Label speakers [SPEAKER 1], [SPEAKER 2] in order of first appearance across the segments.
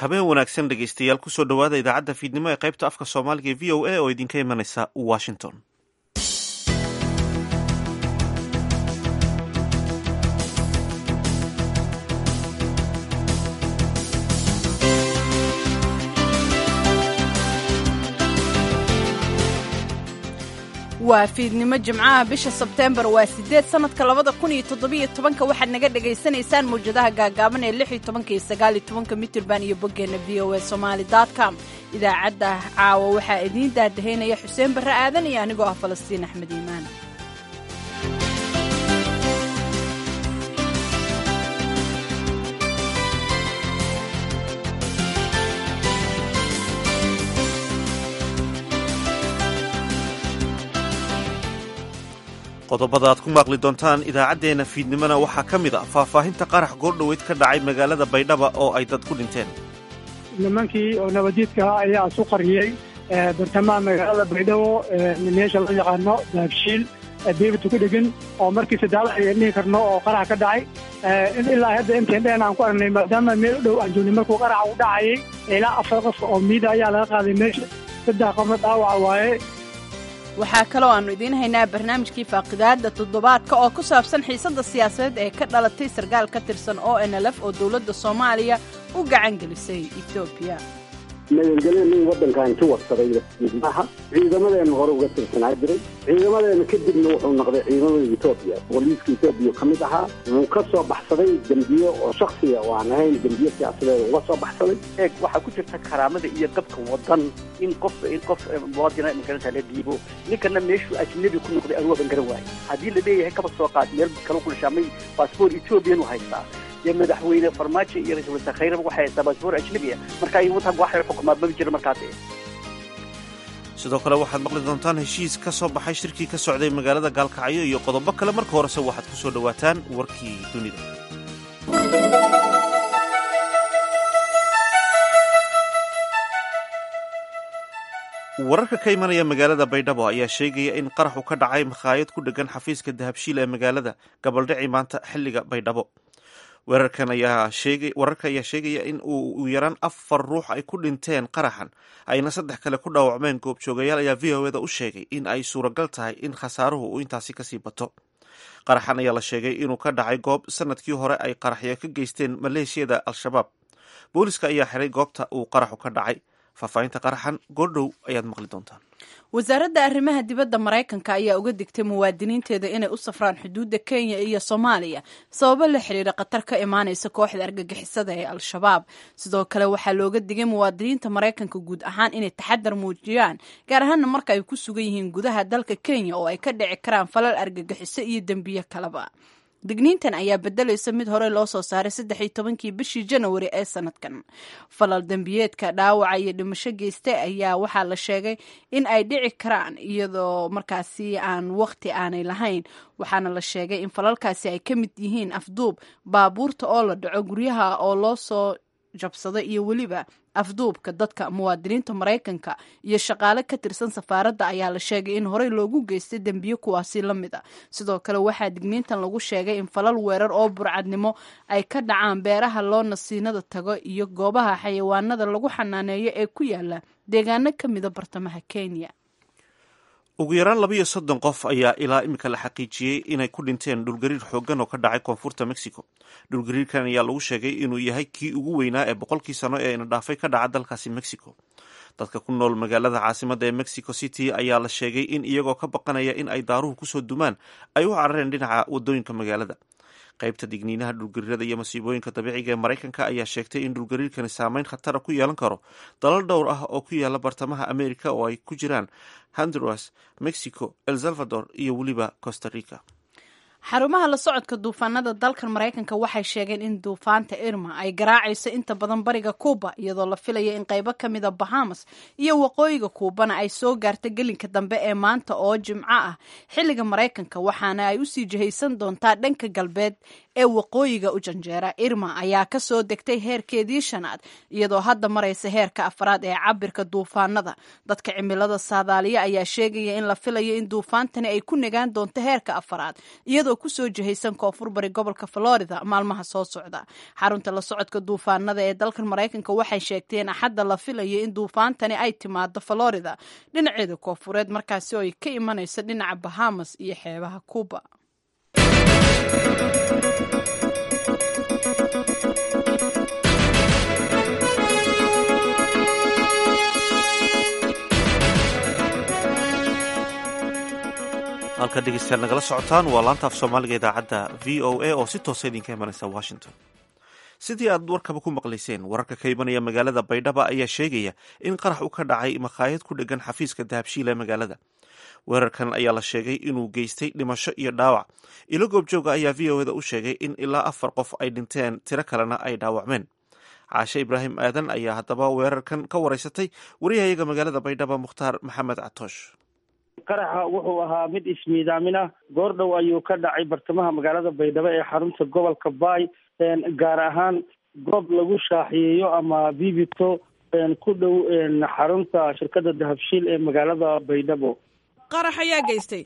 [SPEAKER 1] habeen wanaagsan dhegeystayaal kusoo dhowaada idaacadda fiidnimo ee qaybta afka soomaaliga ee v o a oo idinka imanaysa washington
[SPEAKER 2] waa fiidnimo jimcaha bisha sebteembar waa siddeed sannadka labada kun iyo toddobiyo tobanka waxaad naga dhagaysanaysaan mawjadaha gaagaaban ee lix iyo tobanka iyo sagaal iyo tobanka mitirban iyo boggeenna v o a somaali com idaacadda caawa waxaa idiin daadahaynaya xuseen barre aadan iyo anigoo ah falastiin axmed iimaan
[SPEAKER 1] qodobada aad ku maaqli doontaan idaacaddeenna fiidnimona waxaa ka mid a faahfaahinta qarax goordhoweyd ka dhacay magaalada baydhaba oo ay dad ku dhinteen
[SPEAKER 3] nimankii oo nabadiidka ayaa isu qariyey bartamaha magaalada baydhabo meesha loo yaqaano daabshiil beebatu ku dhegan oo markii sadaal ayaan dhihi karno oo qarax ka dhacay ilaa hadda intaan dheen aan ku aragnay maadaama meel u dhow aan joognay markuu qaraxa u dhacayay ilaa afar qof oo miida ayaa laga qaaday meesha saddex qofna dhaawaca waaye
[SPEAKER 2] waxaa kaloo aannu idiin haynaa barnaamijkii faaqidaadda toddobaadka oo ku saabsan xiisadda siyaasadeed ee ka dhalatay sarkaal ka tirsan o n l f oo dowladda soomaaliya u gacan gelisay etoobiya
[SPEAKER 4] magangelyanin waddankan ka warsaday maaha ciidamadeena hore uga tirsanaa jiray ciidamadeena kadibna wuxuu noqday ciidamada etoobiya booliiska etoobiya ka mid ahaa wuu ka soo baxsaday dembiye oo shaksiya oo aan ahayn dembiye siyaasadeed uga soo baxsaday
[SPEAKER 5] eeg waxaa ku jirta karaamada iyo dabka wadan in qof in qof muwaadina magaranta la dhiibo ninkana meeshuu ajnabi ku noqday aruuban garan waaye haddii la leeyahay kaba soo qaad meel kala ku dhashaamay baasboor ethoobiyan u haystaa dee madaxweyne farmaajo iyo ra-isul wasaare khayraba waxay haystaa baasboor ajnabiya marka ay wadanka waxay xukumaa maba jiro markaas
[SPEAKER 1] sidoo kale waxaad maqli doontaan heshiis ka soo baxay shirkii ka socday magaalada gaalkacyo iyo qodobo kale marka horese waxaad ku soo dhowaataan warkii dunida wararka ka imanaya magaalada baydhabo ayaa sheegaya in qaraxu ka dhacay makhaayad ku dhegan xafiiska dahabshiil ee magaalada gabaldhici maanta xilliga baydhabo weerarkan ayaa sheegay wararka ayaa sheegaya in uu yaraan afar ruux ay ku dhinteen qaraxan ayna saddex kale ku dhaawacmeen goobjoogayaal ayaa v o eda u sheegay in ay suuragal tahay in khasaaruhu uu intaasi kasii bato qaraxan ayaa la sheegay inuu ka dhacay goob sanadkii hore ay qaraxyo ka geysteen maleeshiyada al-shabaab booliska ayaa xiray goobta uu qaraxu ka dhacay faahfaahinta qaraxan goordhow ayaad maqli doontaan
[SPEAKER 2] wasaaradda arrimaha dibadda maraykanka ayaa uga digtay muwaadiniinteeda inay u safraan xuduudda kenya iyo soomaaliya sababo la xiriira khatar ka imaanaysa kooxda argagixisada ee al-shabaab sidoo kale waxaa looga digay muwaadiniinta maraykanka guud ahaan inay taxadar muujiyaan gaar ahaana marka ay ku sugan yihiin gudaha dalka kenya oo ay ka dhici karaan falal argagixiso iyo dembiyo kaleba digniintan ayaa bedelaysa mid hore loo soo saaray saddex iyo tobankii bishii janawari ee sanadkan falal dembiyeedka dhaawaca iyo dhimasho geystay ayaa waxaa la sheegay in ay dhici karaan iyadoo markaasi aan waqti aanay lahayn waxaana la sheegay in falalkaasi ay ka mid yihiin afduub baabuurta oo la dhaco guryaha oo loo soo jabsada iyo weliba afduubka dadka muwaadiniinta maraykanka iyo shaqaale ka tirsan safaaradda ayaa la sheegay in horey loogu geystay dembiyo kuwaasi la mid a sidoo kale waxaa digniintan lagu sheegay in falal weerar oo burcadnimo ay ka dhacaan beeraha loo nasiinada tago iyo goobaha xayawaanada lagu xanaaneeyo ee ku yaala deegaano ka mida bartamaha kenya
[SPEAKER 1] ugu yaraan laba iyo soddon qof ayaa ilaa imika la xaqiijiyey inay ku dhinteen dhulgariir xooggan oo ka dhacay koonfurta mexico dhulgariirkan ayaa lagu sheegay inuu yahay kii ugu weynaa ee boqolkii sano ee ina dhaafay ka dhaca dalkaasi mexico dadka ku nool magaalada caasimadda ee mexico city ayaa la sheegay in iyagoo ka baqanaya in ay daaruhu kusoo dumaan ay u carareen dhinaca wadooyinka magaalada qaybta digniinaha dhulgariirada iyo masiibooyinka dabiiciga ee maraykanka ayaa sheegtay in dhulgariirkani saameyn khatara ku yeelan karo dalal dhowr ah oo ku yaala bartamaha america oo ay ku jiraan honduras mexico el salvador iyo weliba costa rica
[SPEAKER 2] xarumaha la socodka duufaanada dalkan maraykanka waxay sheegeen in duufaanta irma ay garaacayso inta badan bariga kuuba iyadoo la filaya in qaybo ka mida bahamas iyo waqooyiga kuubana ay soo gaarta gelinka dambe ee maanta oo jimco ah xilliga maraykanka waxaana ay usii jihaysan doontaa dhanka galbeed ee waqooyiga u janjeera irma ayaa ka soo degtay heerkeedii shanaad iyadoo hadda maraysa heerka afraad ee cabirka duufaanada dadka cimilada saadaaliya ayaa sheegaya in la filayo in duufaantani ay ku nagaan doonto heerka afraad iyadoo iyagoo kusoo jihaysan koonfur bari gobolka florida maalmaha soo socda xarunta la socodka duufaanada ee dalkan maraykanka waxay sheegteen axadda la filayo in duufaantani ay timaado florida dhinaceeda koonfureed markaasi oo ay ka imanayso dhinaca bahamas iyo xeebaha cuba
[SPEAKER 1] halka dhegeystayaal nagala socotaan waa laanta af soomaaliga idaacadda v o a oo si toosa idinka imanaysa washington sidii aad warkaba ku maqlayseen wararka ka imanaya magaalada baydhaba ayaa sheegaya in qarax u ka dhacay makhaayad ku dhegan xafiiska dahabshiil ee magaalada weerarkan ayaa la sheegay inuu geystay dhimasho iyo dhaawac ilo goobjooga ayaa v o eda u sheegay in ilaa afar qof ay dhinteen tiro kalena ay dhaawacmeen caashe ibraahim aadan ayaa haddaba weerarkan ka wareysatay wariyahayaga magaalada baydhaba mukhtaar maxamed catoosh
[SPEAKER 6] qaraxa wuxuu ahaa mid ismiidaamin ah goor dhow ayuu ka dhacay bartamaha magaalada baydhabo ee xarunta gobolka baay gaar ahaan goob lagu shaaxiyeeyo ama bibito ku dhow xarunta shirkada dahabshiil ee magaalada baydhabo
[SPEAKER 7] qarax ayaa geystay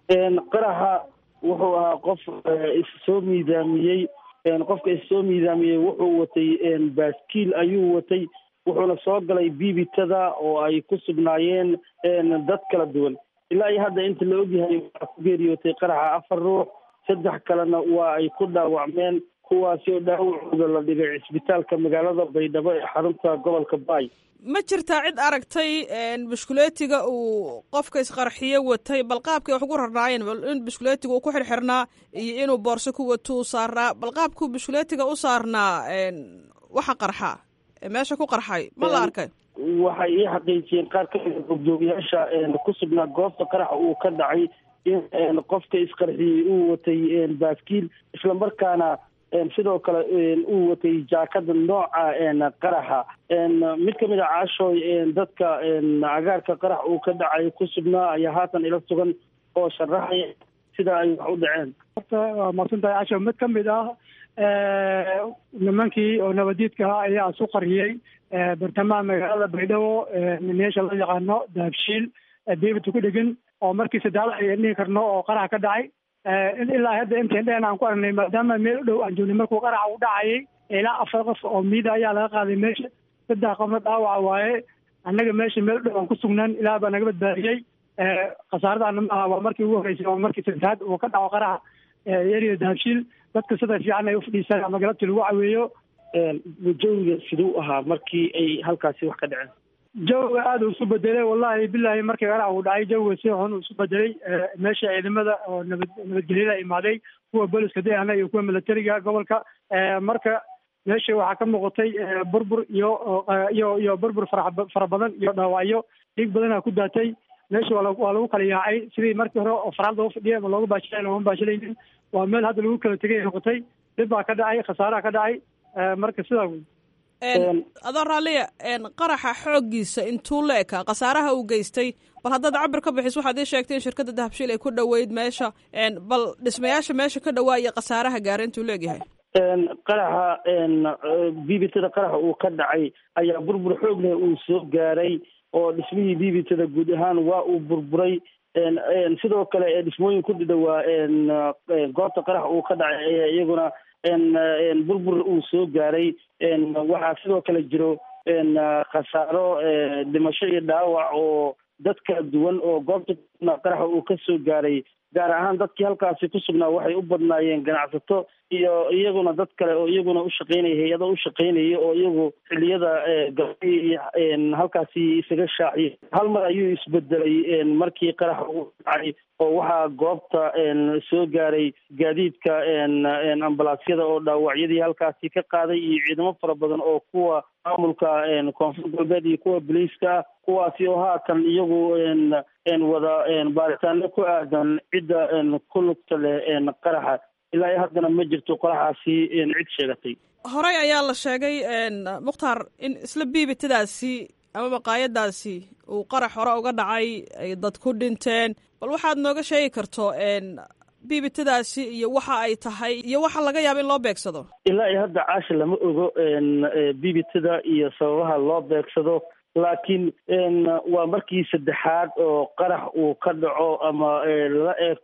[SPEAKER 6] qaraxa wuxuu ahaa qof issoo miidaamiyey qofka issoo miidaamiyey wuxuu watay baaskiil ayuu watay wuxuuna soo galay bibitada oo ay ku sugnaayeen dad kala duwan ilaa iyo hadda inta la ogyahay waxaa ku geeriyootay qaraxa afar ruux saddex kalena waa ay ku dhaawacmeen kuwaasi oo dhaawacooda la dhigay cisbitaalka magaalada baydhabo ee xarunta gobolka baay
[SPEAKER 7] ma jirtaa cid aragtay bushkuleetiga uu qofka isqarxiye watay bal qaabkay wax ugu rarnaayeen in bushkuleetiga uu ku xirxirnaa iyo inuu boorso ku wato u saarnaa bal qaabkuu bushkuleetiga u saarnaa waxa qarxa meesha ku qarxay ma la arkay
[SPEAKER 6] waxay ii xaqiijiyeen qaar ka mida goobjoogayaasha ku sugnaa goobta qaraxa uu ka dhacay in qofka isqarxiyey uu watay baaskiil islamarkaana sidoo kale uu watay jaakada nooca qaraxa mid kamid a caashooy dadka agaarka qarax uu ka dhacay ku sugnaa ayaa haatan ila sugan oo sharaxaya sida ay wax u dhaceen
[SPEAKER 3] horta waa mahadsantahay casho mid kamid ah nimankii oo nabadiidka ahaa ayaa isu qariyey bartamaha magaalada baydhabo meesha loo yaqaano dahabshiil david ku dhegan oo markii saddexda ayaan dhihi karno oo qarax ka dhacay ilaa hadda intaan dheen aan ku aragnay maadaama meel u dhow aan joognay markuu qaraxa u dhacayay ilaa afar qof oo miida ayaa laga qaaday meesha saddex qofna dhaawaca waaye annaga meesha meel u dhow aan ku sugnaan ilaah baa naga badbaadiyey khasaaradaana ma aha waa markii ugu horreysay waa markii saddexaad uu ka dhaco qaraxa eriya dahabshiil dadka sida fiican ay ufadhiisaan ama galabtii lagu caweeyo
[SPEAKER 6] jawiga siduu ahaa markii ay halkaasi wax ka dhaceen
[SPEAKER 3] jawiga aada uu isu bedelay wallahi bilahi markii qarax uu dhacay jawiga si xun uu isu bedelay meesha ciidamada oo nabad nabadgelyada imaaday kuwa booliska dayana iyo kuwa militariga gobolka marka meesha waxaa ka muuqatay burbur iyo iyo iyo burbur fara fara badan iyo dhaawacyo dhiig badanaa ku daatay meesha waa waa lagu kala yaacay sidii markii hore oo faraalda u fadhiya ma looga baashilayn looma baashilaynin waa meel hadda lagu kala tegay noqotay dhib baa ka dhacay khasaaraha ka dhacay marka sidaa
[SPEAKER 7] adoo raalliya qaraxa xooggiisa intuu la ekaa khasaaraha uu geystay bal haddaad cabir ka bixis waxaad ii sheegtay in shirkadda dahabshiil ay ku dhoweyd meesha bal dhismayaasha meesha ka dhawaa iyo khasaaraha gaara intuu leegyahay
[SPEAKER 6] qaraxa bibitada qaraxa uu ka dhacay ayaa burbur xoog leh uu soo gaaray oo dhismihii bibitada guud ahaan waa uu burburay sidoo kale dhismooyin ku dhidhowaa goobta qarax uu ka dhacay ayaa iyaguna burbur uu soo gaaray waxaa sidoo kale jiro khasaaro dhimasho iyo dhaawac oo dad kala duwan oo goobta qaraxa uu ka soo gaaray gaar ahaan dadkii halkaasi ku sugnaa waxay u badnaayeen ganacsato iyo iyaguna dad kale oo iyaguna ushaqeynaya hay-ado ushaqeynaya oo iyagu xiliyada galay halkaasi isaga shaaciya hal mar ayuu isbedelay markii qaraxa uu dhacay oo waxaa goobta soo gaaray gaadiidka ambalaasyada oo dhaawacyadii halkaasi ka qaaday iyo ciidamo fara badan oo kuwa maamulka koonfur galbeed iyo kuwa boliiska ah kuwaasi oo haatan iyagu wada baaritaano ku aadan cidda ku lugta leh qaraxa ilaa iyo haddana ma jirto qaraxaasi cid sheegatay
[SPEAKER 7] horey ayaa la sheegay mukhtaar in isla biibitadaasi ama maqaayadaasi uu qarax hore uga dhacay ay dad ku dhinteen bal waxaad nooga sheegi karto biibitadaasi iyo waxa ay tahay iyo waxa laga yaaba in loo beegsado
[SPEAKER 6] ilaa iyo hadda caasha lama ogo biibitada iyo sababaha loo beegsado laakiin waa markii saddexaad oo qarax uu ka dhaco ama la eegto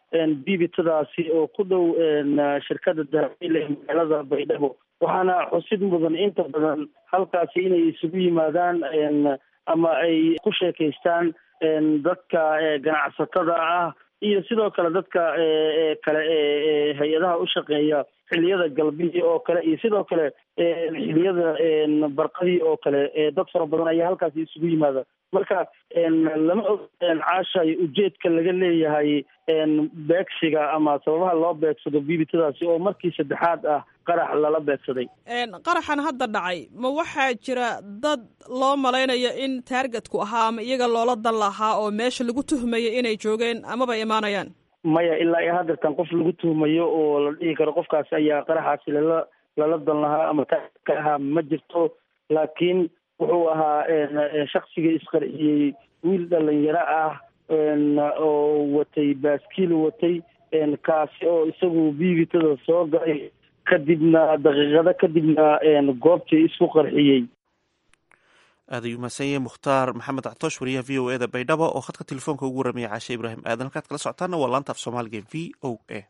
[SPEAKER 6] bibitadaasi oo ku dhow shirkada dahabshiil ee magaalada baydhabo waxaana xusid mudan inta badan halkaasi inay isugu yimaadaan ama ay ku sheekaystaan dadka ganacsatada ah iyo sidoo kale dadka kale ee hay-adaha u shaqeeya xiliyada galbihii oo kale iyo sidoo kale xiliyada barqadii oo kale dad fara badan ayaa halkaasi isugu yimaada marka lama og caashay ujeedka laga leeyahay beegsiga ama sababaha loo beegsado bibitadaasi oo markii saddexaad ah qarax lala beegsaday
[SPEAKER 7] qaraxan hadda dhacay ma waxaa jira dad loo malaynayo in taargetku ahaa ama iyaga loola dan lahaa oo meesha lagu tuhmayo inay joogeen amaba imaanayaan
[SPEAKER 6] maya ilaa iyo haddeertan qof lagu tuhmayo oo la dhihi karo qofkaasi ayaa qaraxaasi lala lala dan lahaa ama taargetka ahaa ma jirto laakiin wuxuu ahaa shaksiga isqarxiyey wiil dhalinyaro ah oo watay baaskiil watay kaasi oo isagu biibitada soo galay kadibna daqiiqado kadibna goobtii isku qarxiyey
[SPEAKER 1] aad ayuu mahadsan yahay mukhtaar maxamed actoosh wariyaha v o e da baydhabo oo khadka telefoonka ugu warramaya caashe ibraahim aadan halkaad kala socotaana waa laanta af soomaaliga v o a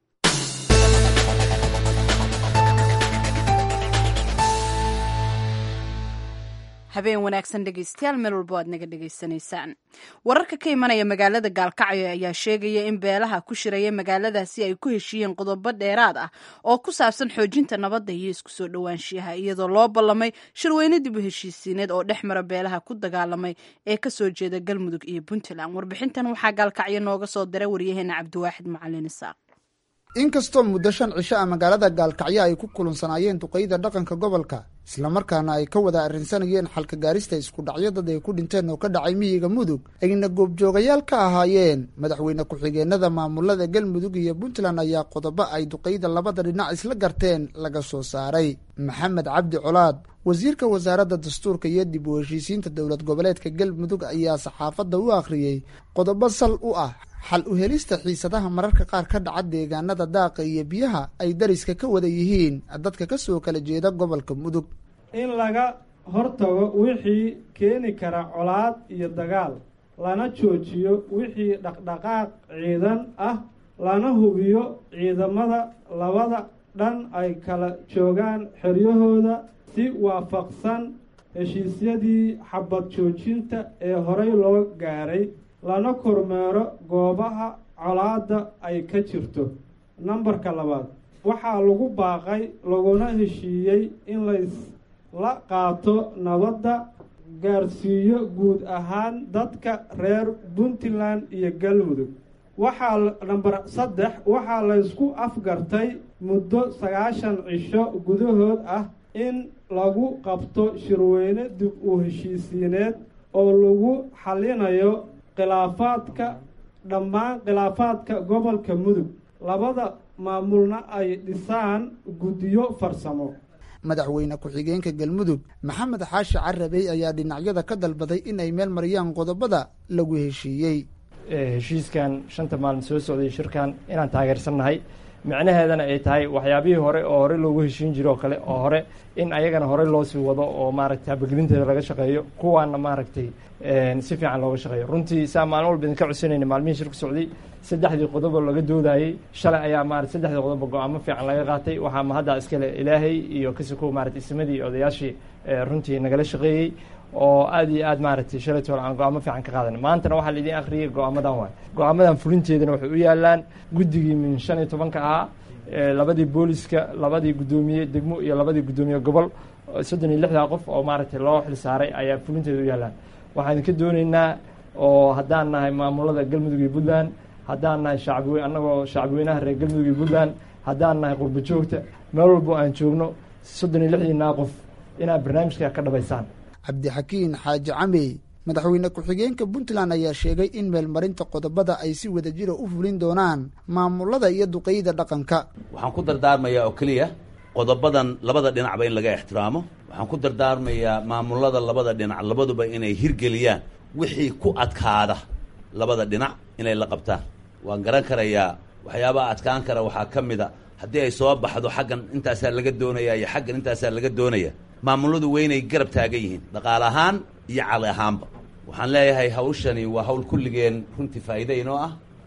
[SPEAKER 2] habeen wanaagsan dhegeystayaal meel walbo aad naga dhegaysanaysaan wararka ka imanaya magaalada gaalkacyo ayaa sheegaya in beelaha ku shiraya magaaladaasi ay ku heshiiyeen qodobo dheeraad ah oo ku saabsan xoojinta nabadda iyo isku soo dhowaanshiyaha iyadoo loo ballamay shirweyne dib u heshiisiineed oo dhex mara beelaha ku dagaalamay ee kasoo jeeda galmudug iyo puntland warbixintan waxaa gaalkacyo nooga soo diray waryaheena cabdiwaaxid macalin isaaq
[SPEAKER 8] inkastoo muddo shan cisho ah magaalada gaalkacyo ay ku kulansanaayeen duqeyda dhaqanka gobolka islamarkaana ay ka wada arrinsanayeen xalka gaarista isku dhacyo dad ay ku dhinteen oo ka dhacay miyiga mudug ayna goobjoogayaal ka ahaayeen madaxweyne ku-xigeenada maamulada galmudug iyo puntland ayaa qodobo ay duqeyda labada dhinac isla garteen laga soo saaray maxamed cabdi colaad wasiirka wasaaradda dastuurka iyo dib u heshiisiinta dowlad goboleedka galmudug ayaa saxaafadda u akhriyey qodobo sal u ah xal u helista xiisadaha mararka qaar ka dhaca deegaanada daaqa iyo biyaha ay dariska ka wada yihiin dadka ka soo kala jeeda gobolka mudug
[SPEAKER 9] in laga hortago wixii keeni kara colaad iyo dagaal lana joojiyo wixii dhaqdhaqaaq ciidan ah lana hubiyo ciidamada labada dhan ay kala joogaan xeryahooda si waafaqsan heshiisyadii xabad joojinta ee horey loo gaaray lana kormeero goobaha colaadda ay ka jirto nambarka labaad waxaa lagu baaqay laguna heshiiyey in laysla qaato nabadda gaarsiiyo guud ahaan dadka reer puntland iyo galmudug waxaa namber saddex waxaa laysku afgartay muddo sagaashan cisho gudahood ah in lagu qabto shirweyne dib u heshiisiineed oo lagu xallinayo khilaafaadka dhammaan khilaafaadka gobolka mudug labada maamulna ay dhisaan guddiyo farsamo
[SPEAKER 8] madaxweyne ku-xigeenka galmudug maxamed xaashi carabey ayaa dhinacyada ka dalbaday in ay meel mariyaan qodobada lagu heshiiyey
[SPEAKER 10] heshiiskan shanta maalin soo socday shirkan inaan taageersannahay micnaheedana ay tahay waxyaabihii hore oo hore loogu heshiin jiro oo kale oo hore in ayagana horey loo sii wado oo maaragtay habagelinteeda laga shaqeeyo kuwaana maaragtay si fiican looga shaqeeyo runtii saa maalin walba idinka codsanayna maalmihii shirku socday saddexdii qodobo laga doodayey shalay ayaa maarata saddexdii qodobo go-aamo fiican laga qaatay waxaa mahadda iskale ilaahay iyo kasikow maarata ismadii odayaashii runtii nagala shaqeeyey oo aad iyo aad maaragtay shalayt hore aan go-aamo fiican ka qaadan maantana waxaa laidin akhriyay go-aamadan waay go-aamadan fulinteedana waxay u yaalaan guddigii min shan iyo tobanka ahaa labadii booliska labadii guddoomiye degmo iyo labadii guddoomiye gobol soddon iyo lixdaa qof oo maaragtay loo xil saaray ayaa fulinteeda u yaalaan waxaan idinka dooneynaa oo haddaan nahay maamulada galmudug iyo puntland haddaan nahay shacbiwe annagoo shacbiweynaha reer galmudug iyo puntland haddaan nahay qurbo joogta meel walbo aan joogno soddon iyo lixdiinaa qof inaad barnaamijka ka dhabaysaan
[SPEAKER 8] cabdixakiin xaaji camey madaxweyne ku-xigeenka puntland ayaa sheegay in meelmarinta qodobada ay si wadajira u fulin doonaan maamulada iyo duqeyda dhaqanka
[SPEAKER 11] waxaan ku dardaarmayaa oo keliya qodobadan labada dhinacba in laga ixtiraamo waxaan ku dardaarmayaa maamulada labada dhinac labaduba inay hirgeliyaan wixii ku adkaada labada dhinac inay la qabtaan waan garan karayaa waxyaabaha adkaan kara waxaa ka mid a haddii ay soo baxdo xaggan intaasaa laga doonaya iyo xaggan intaasaa laga doonaya maamuladu weynay garab taagan yihiin dhaqaale ahaan iyo cali ahaanba waxaan leeyahay hawshani waa hawl kulligeen runtii faa'iide inoo ah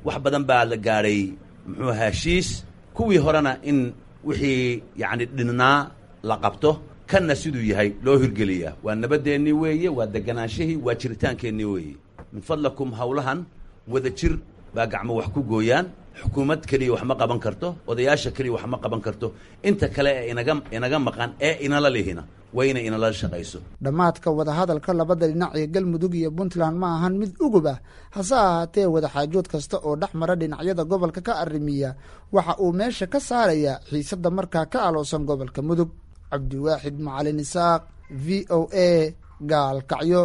[SPEAKER 11] wax badan baa la gaadhay muxuu ahaa heshiis kuwii horena in wixii yacni dhinnaa la qabto kanna siduu yahay loo hirgeliyaa waa nabadeennii weeye waa deganaanshihii waa jiritaankeennii weeye min fadlakum howlahan wada jir baa gacmo wax ku gooyaan xukuumad keliya wax ma qaban karto odayaasha keliya wax ma qaban karto inta kale ee inaga inaga maqan ee inala lihina waa inay inala shaqayso
[SPEAKER 8] dhammaadka wadahadalka labada dhinac ee galmudug iyo puntland ma ahan mid ugub ah hase ahaatee wadaxaajood kasta oo dhex mara dhinacyada gobolka ka arrimiya waxa uu meesha ka saarayaa xiisadda markaa ka aloosan gobolka mudug cabdiwaaxid macalin isaaq v o a gaalkacyo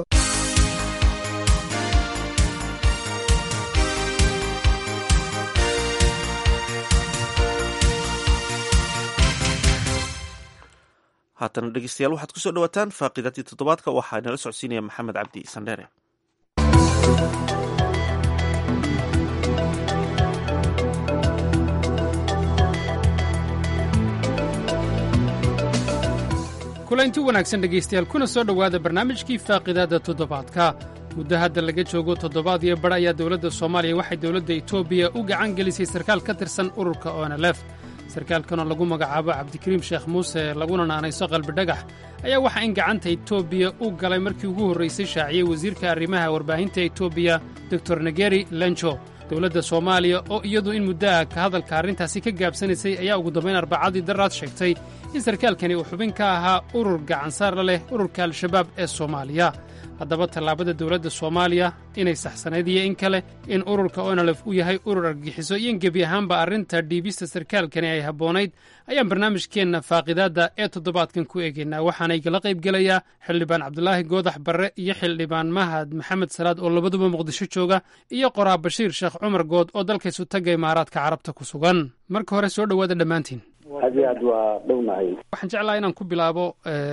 [SPEAKER 1] haatana dhegeystayaal waxaad kusoo dhawaataan faaqidaadii toddobaadka waxaa inala socodsiinaya maxamed cabdi sandheere
[SPEAKER 12] kulanti wanaagsan dhegaystayaal kuna soo dhowaada barnaamijkii faaqidaadda toddobaadka muddo hadda laga joogo toddobaad iyo badh ayaa dowladda soomaaliya waxay dowladda etoobiya u gacan gelisay sarkaal ka tirsan ururka onelef sarkaalkanoo lagu magacaabo cabdikariim sheekh muuse laguna naanayso qalbidhagax ayaa waxaa in gacanta etoobiya u galay markii ugu horraysay shaaciyey wasiirka arrimaha warbaahinta etoobiya doktor negeri lenjo dowladda soomaaliya oo iyadu in muddaha ka hadalka arrintaasi ka gaabsanaysay ayaa ugu dambayn arbacadii daraad sheegtay in sarkaalkani uu xubin ka ahaa urur gacansaarla leh ururka al-shabaab ee soomaaliya haddaba tallaabada dowladda soomaaliya inay saxsanayd iyo in kale in ururka onolef uu yahay urur argagixiso iyo in gebi ahaanba arrinta dhiibista sarkaalkani ay habboonayd ayaan barnaamijkeenna faaqidaadda ee toddobaadkan ku eegaynaa waxaana igala qaybgelayaa xildhibaan cabdulaahi goodax barre iyo xildhibaan mahad maxamed salaad oo labaduba muqdisho jooga iyo qoraa bashiir sheekh cumar good oo dalkaysu tagga imaaraadka carabta ku sugan marka hore soo dhowaada dhammaantiin
[SPEAKER 4] aad iyo aad waa dhownahay
[SPEAKER 12] waxaan jeclaha inaan ku bilaabo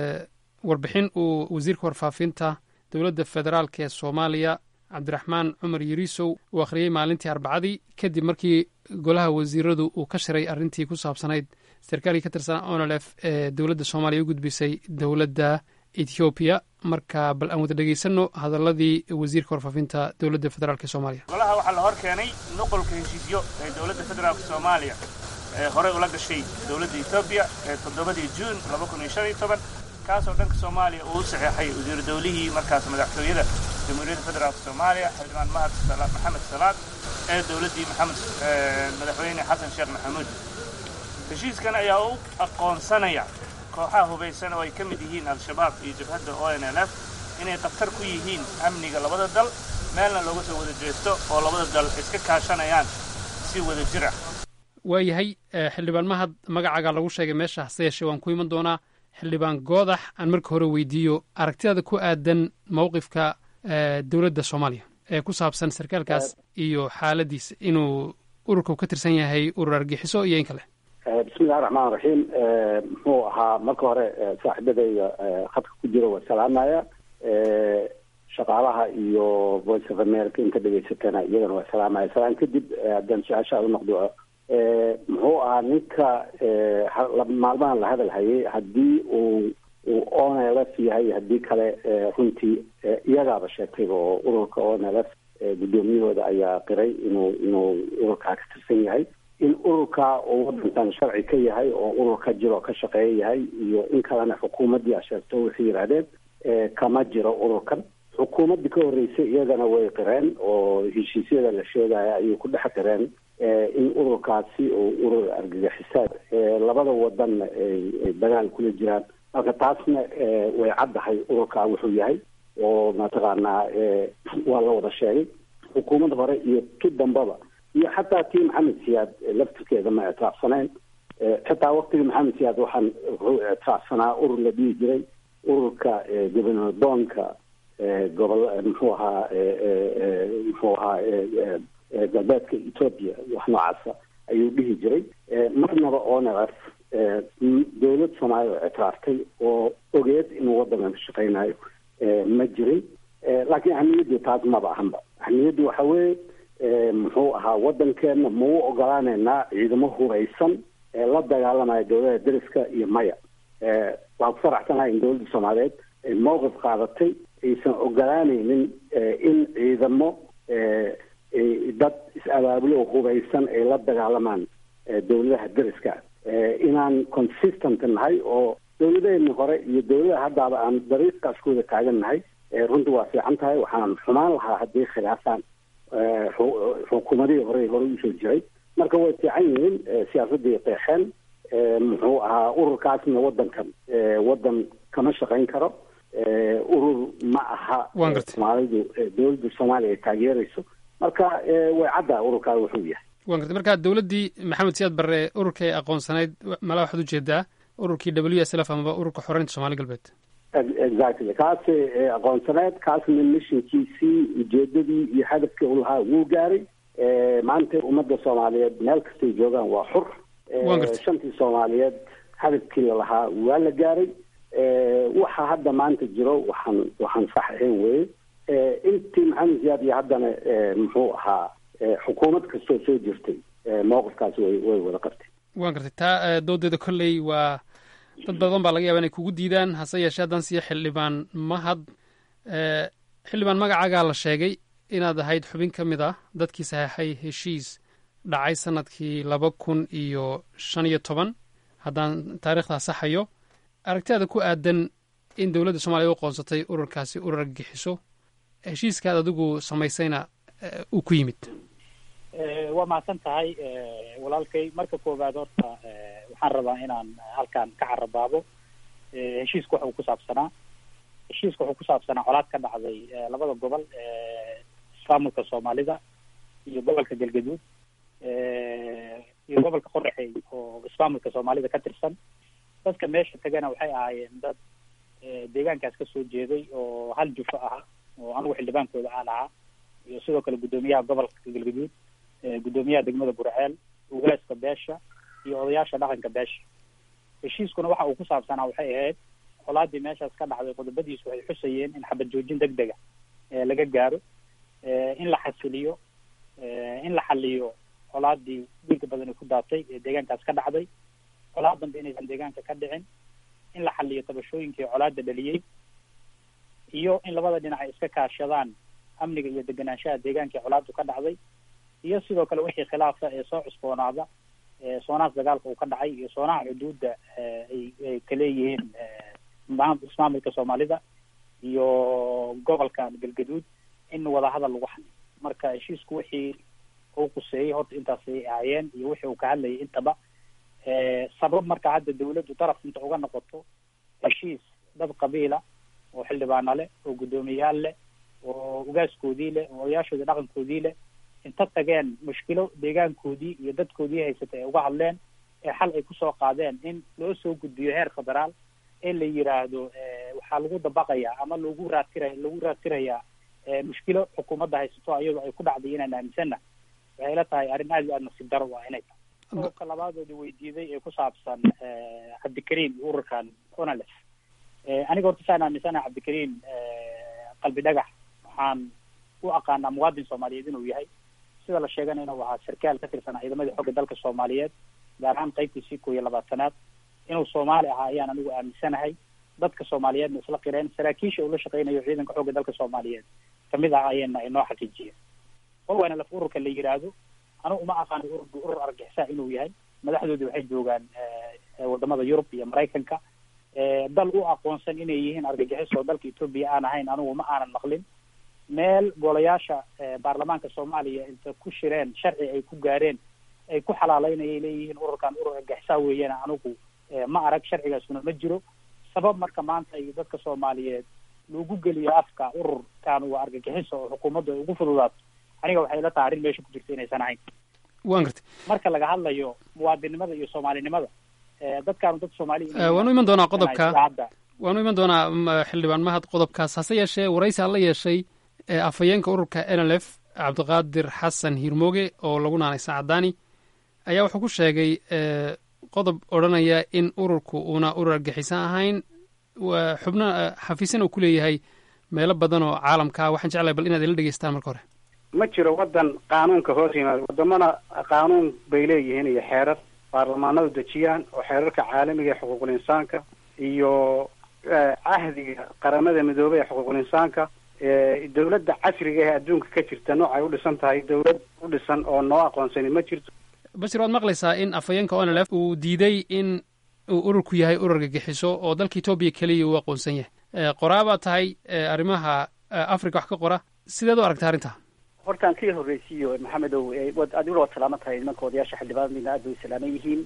[SPEAKER 12] warbixin uu wasiirka warfaafinta dowladda federaalk ee soomaaliya cabdiraxmaan cumar yariisow uu akhriyey maalintii arbacadii kadib markii golaha wasiiradu uu ka shiray arrintii ku saabsanayd sarkaalkii ka tirsanaa onolef ee dowladda soomaaliya u gudbisay dowladda ethoobiya marka bal aan wada dhegeysanno hadaladii wasiirka warfaafinta dowladda federaalk ee soomaaliya
[SPEAKER 13] golaha waxaa la hor keenay nuqulka heshiisyo ee dowladda federaalk soomaaliya ee horey ula gashay dowladda etoobiya ee toddobadii juun laba kun iyo shan iyo toban kaasoo dhanka soomaaliya uu u saxeexay wasiiru dawlihii markaas madaxtooyada jamhuuriyadda federaalk soomaaliya xildhibaan mahad maxamed salaad ee dowladdii maxamed madaxweyne xasan sheekh maxamuud heshiiskan ayaa u aqoonsanaya kooxaha hubaysan oo ay ka mid yihiin al-shabaab iyo jabhadda o n l f inay khatar ku yihiin amniga labada dal meelna looga soo wada jeesto oo labada dal iska kaashanayaan si wada jir ah
[SPEAKER 12] waayahay xildhibaan mahad magacaaga lagu sheegay meesha hase yeeshee waan ku iman doonaa xildhibaan goodax aan marka hore weydiiyo aragtidaada ku aadan mowqifka dowladda soomaaliya ee ku saabsan sarkaalkaas iyo xaaladiisa inuu ururka ka tirsan yahay urur argixiso iyo in kale
[SPEAKER 4] bismillahi raxmaan raxiim muxuu ahaa marka hore saaxiibadayda khadka ku jira waa salaamaya shaqaalaha iyo voice of america inta dhegaysatana iyagana waa salaamaya salaan kadib haddaan su-aashaada noqdo muxuu ahaa ninka maalmahan la hadal hayay haddii uu uu onlf yahay haddii kale runtii iyagaaba sheegtayba oo ururka onlf guddoomiyahooda ayaa qiray inuu inuu ururkaa ka tirsan yahay in ururkaa uu wadankan sharci ka yahay oo urur ka jiro oo ka shaqeeya yahay iyo in kalena xukuumaddii a sheegto waxay yidhahdeen kama jiro ururkan xukuumaddii ka horreysay iyagana way qireen oo heshiisyada la sheegaya ayay ku dhex qireen in ururkaasi uu urur argagixisaad labada wadanna ay dagaal kula jiraan marka taasna way caddahay ururkaa wuxuu yahay oo mataqaanaa waa la wada sheegay xukuumad hore iyo tu dambaba iyo xataa tii maxamed siyaad laftirkeeda ma ictiraafsanayn xitaa waktigii maxamed siyaad waxaan wuxuu ictiraafsanaa urur la dhihi jiray ururka gobanadoonka gobol muxuu ahaa muxuu ahaa galbeedka ethoopia wax noocaasa ayuu dhihi jiray marnaba onlf dowlad soomaaliya oo ictiraaftay oo ogeed inuu wadankan ka shaqeynayo ma jirin laakiin ahmiyaddu taas maba ahanba ahmiyaddu waxa weeye muxuu ahaa wadankeena ma u ogolaaneynaa ciidamo hubaysan ee la dagaalamaya dowlada deriska iyo maya waan ku faraxsanahay in dowladda soomaaliyeed mowqif qaadatay aysan ogolaaneynin in ciidamo dad is-abaabulo oo hubaysan ay la dagaalamaan dowladaha deriska inaan consistent nahay oo dowladaheenni hore iyo dowladaha haddaaba aan dariiqaaskooda taagan nahay runtii waa fiican tahay waxaan xumaan lahaa haddii khilaafaan xukuumadihii hore hore usoo jiray marka way fiican yihiin siyaasadii qeexeen muxuu ahaa ururkaasna wadankan wadan kama shaqayn karo urur ma aha soomaalidu dowladda soomaaliya ay taageerayso marka way caddaa ururkaa wuxuu yahay
[SPEAKER 12] wan gartay marka dowladdii maxamed siyaad barre ururka ay aqoonsanayd malaa waxaad ujeedaa ururkii w s l f amaba ururka xoreynta somaali galbeed
[SPEAKER 4] exactly kaas aqoonsaneed kaasna mishinkiisii ujeedadii iyo hadafkii u lahaa wuu gaaray maanta ummadda soomaaliyeed meel kastay joogaan waa xur shantii soomaaliyeed hadafkii lalahaa waa la gaaray waxa hadda maanta jiro waxaan waxaan sax ahayn weye intii maxamed siyaad iyo haddana muxuu ahaa xukuumad kastoo soo jirtay mowqifkaas way way wada qabtay
[SPEAKER 12] wan gartay taa doodeeda kolley waa dad badan baa laga yaaba inay kugu diidaan hase yeeshee haddaan siiyo xildhibaan mahad xildhibaan magacaagaa la sheegay inaad ahayd xubin ka mid ah dadkii saxeexay heshiis dhacay sanadkii laba kun iyo shan iyo toban haddaan taariikhdaa saxayo aragtidaada ku aadan in dowladda soomaliya u qoonsatay ururkaasi urur gixiso heshiiskaad adigu samaysayna uu ku yimid
[SPEAKER 14] waa mahadsan tahay walaalkay marka koowaad horta waxaan rabaa inaan halkan ka carabaabo heshiisku waxa uu ku saabsanaa heshiiska wuxuu ku saabsanaa colaad ka dhacday labada gobol ismaamulka soomaalida iyo gobolka galgaduud iyo gobolka qoraxey oo ismaamulka soomaalida ka tirsan dadka meesha tagana waxay ahaayeen dad deegaankaas kasoo jeeday oo hal jufo aha oo anigu xildhibaankooda aan ahaa iyo sidoo kale guddoomiyaha gobolka galgaduud guddoomiyaha degmada burceel ugaaska beesha iyo odayaasha dhaqanka beesha heshiiskuna waxa uu ku saabsanaa waxay ahayd colaadii meeshaas ka dhacday qodobadiisu waxay xusayeen in xabad joojin deg dega laga gaaro in la xasiliyo in la xaliyo colaadii dhiiga badani ku daatay ee deegaankaas ka dhacday colaad dambe inaysan deegaanka ka dhicin in la xaliyo tabashooyinkii colaada dhaliyey iyo in labada dhinac ay iska kaashadaan amniga iyo deganaanshaha deegaankii colaadu ka dhacday iyo sidoo kale wixii khilaafa ee soo cusboonaada soonaas dagaalka uu ka dhacay iyo soonaha xuduudda ay ay kaleeyihiin ismaamulka soomaalida iyo gobolkan galgaduud in wadahadal lagu xaliyo marka heshiisku wixii uu quseeyey horta intaasay ahaayeen iyo wixii uu ka hadlayay intaba sabab marka hadda dawladdu daraf inta uga noqoto heshiis dad qabiila oo xildhibaana leh oo guddoomiyayaal leh oo ugaaskoodii leh oo odayaashoodii dhaqankoodii leh inta tageen mushkilo deegaankoodii iyo dadkoodii haysatay ay uga hadleen ee xal ay kusoo qaadeen in loo soo gudbiyo heer federaal ee la yiraahdo waxaa lagu dabaqayaa ama lagu raadtiraya lagu raadtirayaa mushkilo xukuumadda haysato ayadoo ay ku dhacday inaan aaminsanna waxay la tahay arrin aad iyo aad nasiib daro ah inay tahay qodobka labaadoodi weydiiday ee ku saabsan cabdikariim iyo ururkan onales aniga horta saan aaminsanaha cabdikariim qalbi dhagax waxaan u aqaanaa muwaadin soomaaliyeed inuu yahay sida la sheegana inuu ahaa sarkaal ka tirsan ciidamadii xogga dalka soomaaliyeed gaar ahaan qaybtiisii koo iyo labaatanaad inuu soomaali ahaa ayaan anigu aaminsanahay dadka soomaaliyeedna isla qireen saraakiisha uu la shaqeynayo ciidanka xogga dalka soomaaliyeed kamid ah ayayna inoo xaqiijiyeen olwana laf ururka la yiraahdo anigu uma aqaano urur urur argixisa inuu yahay madaxdoodii waxay joogaan wadamada yurub iyo maraykanka dal u aqoonsan inay yihiin argagixis oo dalka etoobiya aan ahayn anigu ma aanan maqlin meel golayaasha baarlamaanka soomaaliya inta ku shireen sharci ay ku gaareen ay ku xalaaleynayay leeyihiin ururkan urur argixisa weeyana anigu ma arag sharcigaasuna ma jiro sabab marka maanta ay dadka soomaaliyeed lagu geliyo afka ururkan waa argagixiso oo xukuumaddu ay ugu fududaato aniga waxay la tahay arrin meesha ku jirta inaysan ahayn
[SPEAKER 12] wan gartay
[SPEAKER 14] marka laga hadlayo muwaadinimada iyo soomaalinimada dadkaanu dad soomaali
[SPEAKER 12] waanu iman doonaa qodobka waanu iman doonaa xildhibaan mahad qodobkaas hase yeeshee waraysi aan la yeeshay afhayeenka ururka n l f cabdiqaadir xasan hiirmooge oo lagu naanay saacadaani ayaa wuxuu ku sheegay qodob odhanaya in ururku uuna urur argaxisan ahayn xubno xafiisyan uu ku leeyahay meelo badan oo caalamka ah waxaan jeclahay bal inaad ila dhegeystaan marka hore
[SPEAKER 15] ma jiro waddan qaanuunka hoos yimaada wadamana qaanuun bay leeyihiin iyo xeerar baarlamaanadu dejiyaan oo xeerarka caalamiga ee xuquuqul insaanka iyo cahdiga qaramada midoobay ee xuquuqul insaanka dawladda casriga ee adduunka ka jirta noocay u dhisan tahay dawlad u dhisan oo noo aqoonsani ma jirto
[SPEAKER 12] bashir waad maqlaysaa in afhayeenka onlf uu diiday in uu ururku yahay urur gagixiso oo dalka etoobiya keliya uu aqoonsan yahay qoraabaa tahay arrimaha africa wax ka qora sideed u aragta arrinta
[SPEAKER 5] hortaan kii horreysiiyo maxamedow adiguna waad salaaman tahay nimanka odayaasha xildhibaanadina aad bay u salaaman yihiin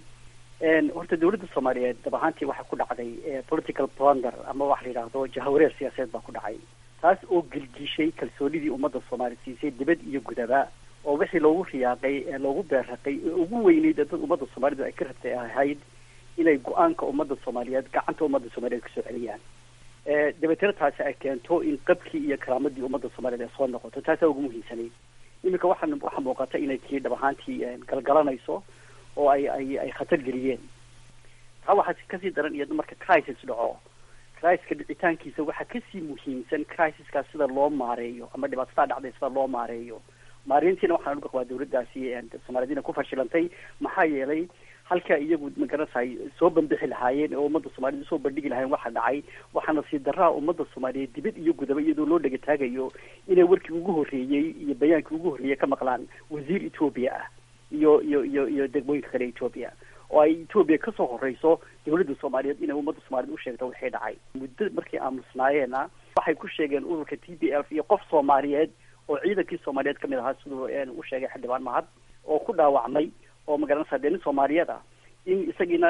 [SPEAKER 5] horta dawladda soomaaliyeed dab ahaantii waxaa ku dhacday political plunder ama waxa la yidhaahdo jahawareer siyaasadeed baa ku dhacay taas oo gelgishay kalsoonidii ummadda soomaaliya siisay dibad iyo gudaba oo wixii loogu riyaaqay ee loogu beerraqay ee ugu weyneyd dad ummadda soomaalidu ay ka rabtay ahayd inay go-aanka ummadda soomaaliyeed gacanta ummadda soomaaliyeed kasoo celiyaan dabeetana taasi ay keento in qabkii iyo karaamadii ummadda soomaaliyeed ay soo noqoto taasaa ugu muhiimsanayd iminka waxaa waxaa muuqata inay tii dhab ahaantii galgalanayso oo ay ay ay khatar geliyeen taa waxaa kasii daran iyado marka crisis dhaco criska dhicitaankiisa waxaa kasii muhiimsan crisiskaas sida loo maareeyo ama dhibaatadaa dhacday sida loo maareeyo maareyntiina waxaan uga qabaa dawladdaasi soomaaliyadiina ku fashilantay maxaa yeelay halkaa iyagu magarantahay soo bambixi lahaayeen oo ummadda soomaaliyed usoo bandhigi lahayen waxa dhacay waxaana sii daraa ummadda soomaaliyeed dibad iyo gudaba iyadoo loo dhegataagayo inay warkii ugu horreeyey iyo bayaankii ugu horreeyey ka maqlaan wasiir etoobiya ah iyo iyo iyo iyo degmooyinka kale etoobiya oo ay etoobiya kasoo horeyso dawladda soomaaliyeed inay ummadda soomaaliyed u sheegto wixii dhacay muddo markay aamusnaayeena waxay ku sheegeen ururka t b f iyo qof soomaaliyeed oo ciidankii soomaaliyeed kamid ahaa siduu u sheegay xildhibaan mahad oo ku dhaawacmay oo magaranaysaa dee nin soomaaliyeed ah in isagiina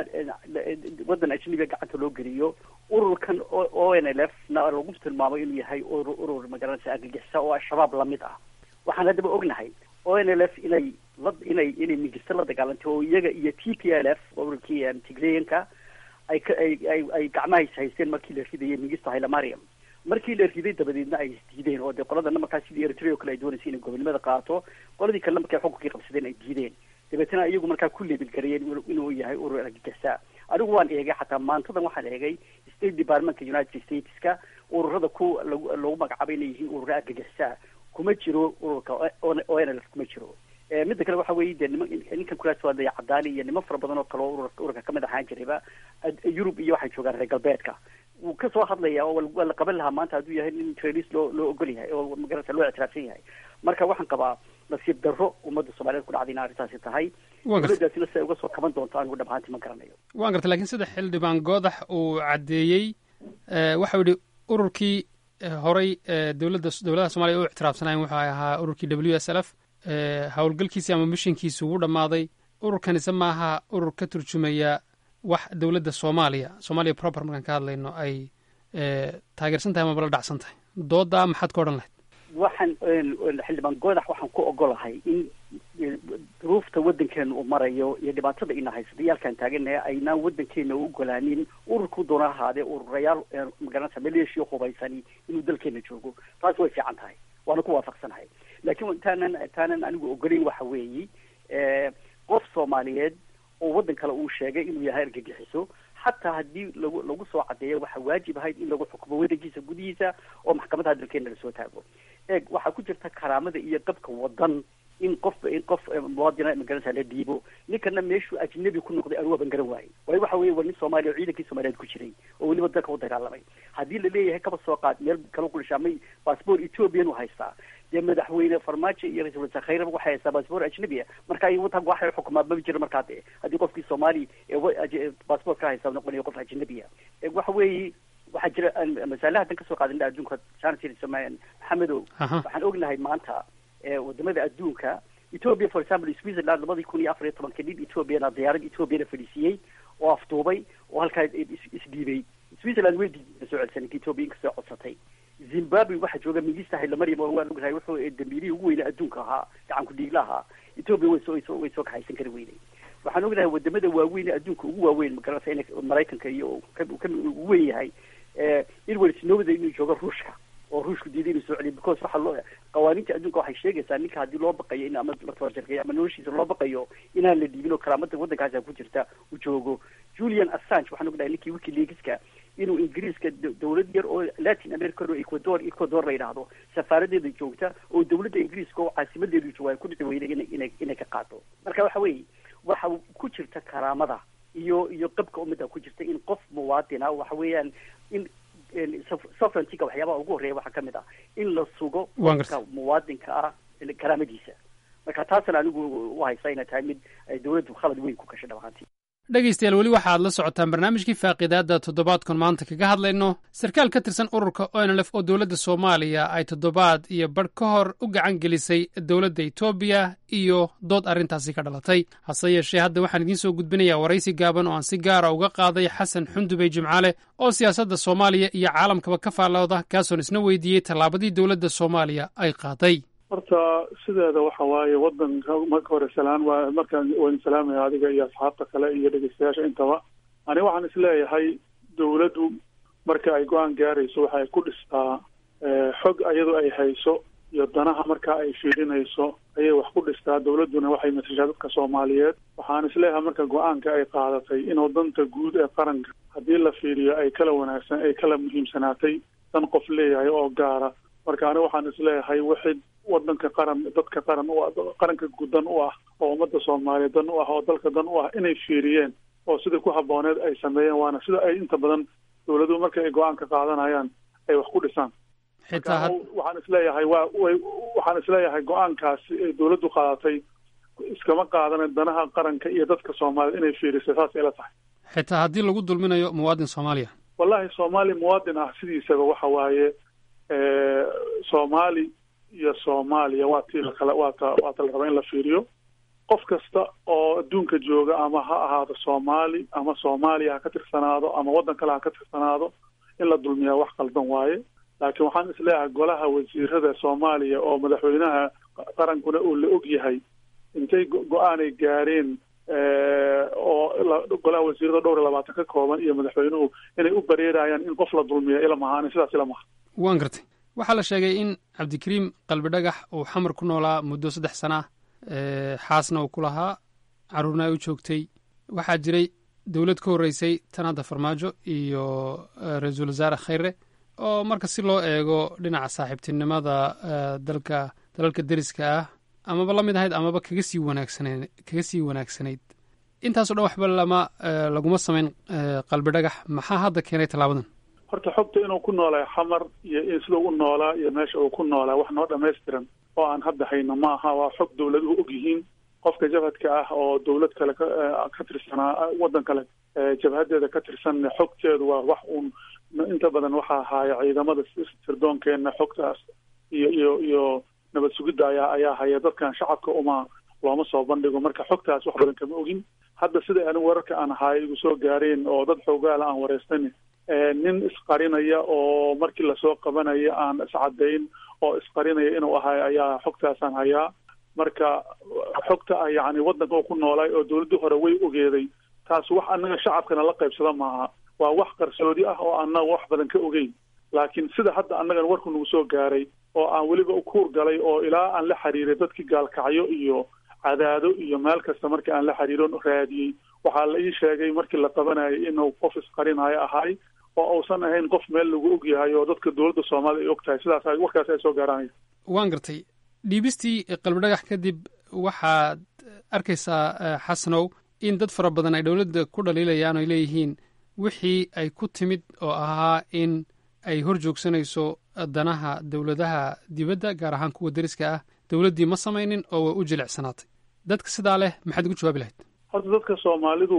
[SPEAKER 5] waddan ajnabiga gacanta loo geliyo ururkan o n l f na lagu tilmaamo inuu yahay urur urur magaranaysa argagixisa oo al-shabaab lamid ah waxaan haddaba ognahay o n l f inay la inay inay mingisto la dagaalantay oo iyaga iyo t p l f ururkii tigreyanka ay ka ay ay ay gacmaha haysteen markii la ridayay mingisto hailemariam markii la riday dabadeedna ay isdiideen oo dee qoladana markaa sidii eritrea o kale ay doonaysay inay gobonimada qaato qoladii kalena markay xukunkii qabsadeen ay diideen dabeetana iyagu markaa ku lebil garayeen inuu yahay urur argagixisa anigu waan eegay xataa maantadan waxaan eegay state departmentka united stateska ururada ku lagu lagu magacaabay inay yihiin urura argagixisa kuma jiro ururka o n l f kuma jiro midda kale waxa weeye dee nima ninkan kulaas waa daya cadaani iyo niman fara badan oo kale oo urur ururka kamid ahaan jirayba yurub iyo waxay joogaan reer galbeedka wuu kasoo hadlaya oo waa la qaban lahaa maanta hadduu yahay nin trailis loo loo ogol yahay oo magarata loo ictiraafsan yahay marka waxaan qabaa nasiib darro ummadda soomaaliyeed ku dhacday in arrintaasi tahay dawladdaasina siday uga soo kaban doonto anigu dhab ahaantii ma garanayo
[SPEAKER 12] waan gartay lakiin sida xildhibaan goodax uu caddeeyey waxau yihi ururkii horay dowladda dowladaha soomaliya u ictiraafsanayen wuxuu ahaa ururkii w s l f howlgalkiisi ama mishinkiisi wuu dhammaaday ururkanise maaha urur ka turjumaya wax dowladda soomaaliya soomaaliya proper markaan ka hadlayno ay taageersan tahay amaba la dhacsan tahay doodaa maxaad ka odhan lahayd
[SPEAKER 5] waxaan xildhibaan goodax waxaan ku ogolahay in duruufta waddankeena uu marayo iyo dhibaatada ina haysata yaalkaan taaganahay aynaan waddankeena u ogolaanin ururku doona ahaadee ururayaal magaranaysa maleeshiya hubaysani inuu dalkeena joogo taas way fiican tahay waana ku waafaqsanahay laakiin intaanan intaanan anigu ogolayn waxa weeyi qof soomaaliyeed oo waddan kale uu sheegay inuu yahay argagixiso xataa haddii lagu lagu soo cadeeyo waxaa waajib ahayd in lagu xukumo waddankiisa gudihiisa oo maxkamadaha dalkeena lasoo taago eeg waxaa ku jirta karaamada iyo qabka wadan in qof in qof muwaadina magaranaysa la dhiibo ninkana meeshuu ajnabi ku noqday anugu ban garan waayey waayo waxa weeye waa nin soomaaliya oo ciidankii soomaaliyeed ku jiray oo weliba dalka u dagaalamay haddii la leeyahay kaba soo qaad meel kala qulishaamay baasboor ethoobiyan u haystaa dee madaxweyne farmaajo iyo ra-isul wasaare khayraba waxay haystaa baasboor ajnabi ah marka ay wadanka waxay xukumaa maba jiro markaa dee haddii qofkii soomaali ee baasboor ka haysta noqonayo qof ajnabi ah waxa weeye waxaa jira masaalaha hadan kasoo qaadana adduunka maxamedow waxaan ognahay maanta wadamada adduunka ethiopia for example switzerland labadii kun iyo afar iyo tobanka nin ethoobiana diyaarad ethoobiana fadhiisiiyey oo afduubay oo halkaa isdhiibay switzerland way diiday soo celisan ninka ethoobia inkasoo codsatay zimbabwe waxaa jooga mingista hailamaryam oo waan ognahay wuxuu dambiilihii ugu weyna adduunka ahaa gacanku dhiigla ahaa ethoobia way soo way soo kaxaysan kari weynay waxaan ognahay wadamada waaweyn adduunka ugu waaweyn magaranaysa in maraykanka iyo ka ugu weyn yahay edward snowda inuu joogo ruushka oo ruushku diiday inuu soo celiyo because waxaa loo qawaaniinta adduunka waxay sheegaysaa ninka haddii loo baqayo in ama la tabarjarkeeyo ama noloshiisa loo baqayo inaan la dhiibin oo karaamada waddankaasa ku jirta uu joogo julian assange waxaan ognahay ninkii wikileakska inuu ingiriiska dawlad yar oo latin america oo ecuador ecuador la yidhaahdo safaaradeeda joogta oo dawladda ingiriiska oo caasimadeedu jooga ay ku dhici weyday ina inay inay ka qaado marka waxa weeye waxa ku jirta karaamada iyo iyo qabka ummadda ku jirta in qof muwaadina waxa weeyaan in sovereigntyga waxyaabaha ugu horreeya waxaa ka mid ah in la sugo
[SPEAKER 12] Waan
[SPEAKER 5] qofka muwaadinka ah karaamadiisa marka taasna anigu u haysta inay tahay mid ay dowladdu khalad weyn ku gashay dhab ahaantii
[SPEAKER 12] dhegaystayaal weli waxaad la socotaan barnaamijkii faaqiidaadda toddobaadkan maanta kaga hadlayno sarkaal ka tirsan ururka onlf oo dowladda soomaaliya ay toddobaad iyo badh ka hor u gacan gelisay dowladda etoobiya iyo dood arrintaasi ka dhalatay hase yeeshee hadda waxaan idiin soo gudbinayaa waraysi gaaban oo aan si gaara uga qaaday xasan xundubey jimcaale oo siyaasadda soomaaliya iyo caalamkaba ka faallooda kaasoon isna weydiiyey tallaabadii dowladda soomaaliya ay qaaday
[SPEAKER 16] horta sideeda waxa waaye wadanka marka hore salaan waa markaan waan salaamaya adiga iyo asxaabta kale iyo dhegeystayaasha intaba ani waxaan isleeyahay dowladdu marka ay go-aan gaarayso waxa ay ku dhistaa xog iyadoo ay hayso iyo danaha marka ay fiirinayso ayay wax ku dhistaa dowladduna waxay matashaa dadka soomaaliyeed waxaan isleeyahay marka go-aanka ay qaadatay inuu danta guud ee qaranka haddii la fiiriyo ay kala wanaagsan ay kala muhiimsanaatay dan qof leeyahay oo gaara marka ani waxaan isleeyahay wixii wadanka qaran dadka qaran u qaranka gudan u ah oo ummadda soomaaliyeed dan u ah oo dalka dan u ah inay fiiriyeen oo sidai ku habbooneed ay sameeyeen waana sida ay inta badan dowladuhu marka ay go-aanka qaadanayaan ay wax ku dhisaan
[SPEAKER 12] xitaa
[SPEAKER 16] waxaan isleeyahay waa way waxaan isleeyahay go-aankaasi ay dowladdu qaadatay iskama qaadanen danaha qaranka iyo dadka soomaaliyeed inay fiirisay saas ila tahay
[SPEAKER 12] xitaa haddii lagu dulminayo muwaadin soomaaliya
[SPEAKER 16] wallahi soomaali muwaadin ah sidiisaba waxa waaye soomaali iyo soomaaliya waa tii lakala waata waata la raba in la fiiriyo qof kasta oo adduunka jooga ama ha ahaado soomaali ama soomaaliya ha ka tirsanaado ama waddan kale ha ka tirsanaado in la dulmiyaa wax qaldan waaye laakiin waxaan isleeyahay golaha wasiirada soomaaliya oo madaxweynaha qarankuna uu la og yahay intay go-aanay gaareen oo golaha wasiirada dhowr iyo labaatan ka kooban iyo madaxweynuhu inay u bareerayaan in qof la dulmiya ilama ahaani sidaas ilama aha
[SPEAKER 12] waan gartay waxaa la sheegay in cabdikariim qalbi dhagax uu xamar ku noolaa muddo saddex sana ah xaasna uu ku lahaa carruurna ay u joogtay waxaa jiray dowlad ka horreysay tan hadda farmaajo iyo ra-iisul wasaare khayre oo marka si loo eego dhinaca saaxiibtinimada dalka dalalka deriska ah amaba la mid ahayd amaba kaga sii wanaagsaneen kaga sii wanaagsanayd intaaso dhan waxba lama laguma samayn qalbi dhagax maxaa hadda keenay tallaabadan
[SPEAKER 16] horta xogta inuu ku noolaa xamar iyo in sida u noolaa iyo meesha uu ku noolaa wax noo dhamaystiran oo aan hadda hayno ma aha waa xog dowladuhu og yihiin qofka jabhadka ah oo dowlad kale ka tirsanaa waddan kale jabhadeeda ka tirsan xogteedu waa wax uun inta badan waxaa ahaaya ciidamada sirdoonkeena xogtaas iyo iyo iyo nabad sugidda ayaa ayaa haya dadkan shacabka uma looma soo bandhigo marka xogtaas wax badan kama ogin hadda sida ani wararka aan ahaay igu soo gaareen oo dad xoogaala aan wareystan nin isqarinaya oo markii lasoo qabanaya aan iscadayn oo isqarinaya inuu ahay ayaa xogtaasaan hayaa marka xogta ah yacni waddanka oo ku noolaay oo dowladdii hore way ogeeday taas wax annaga shacabkana la qaybsada maaha waa wax qarsoodi ah oo annaga wax badan ka ogeyn laakiin sida hadda annagan warku nagu soo gaaray oo aan weliba ukuur galay oo ilaa aan la xiriiray dadkii gaalkacyo iyo cadaado iyo meel kasta markii aan la xiriiron raadiyey waxaa la ii sheegay markii la qabanayay inuu qof isqarinayo ahay oo uusan ahayn qof meel lagu og yahay oo dadka dowladda soomaalida ay og tahay sidaas warkaas ay soo gaaraanaya
[SPEAKER 12] waan gartay dhiibistii qalbi dhagax kadib waxaad arkaysaa xasanow in dad fara badan ay dowladda ku dhaliilayaan oy leeyihiin wixii ay ku timid oo ahaa in ay hor joogsanayso danaha dowladaha dibadda gaar ahaan kuwa deriska ah dowladdii ma samaynin oo way u jilicsanaatay dadka sidaa leh maxaad ugu jawaabi lahayd
[SPEAKER 16] horta dadka soomaalidu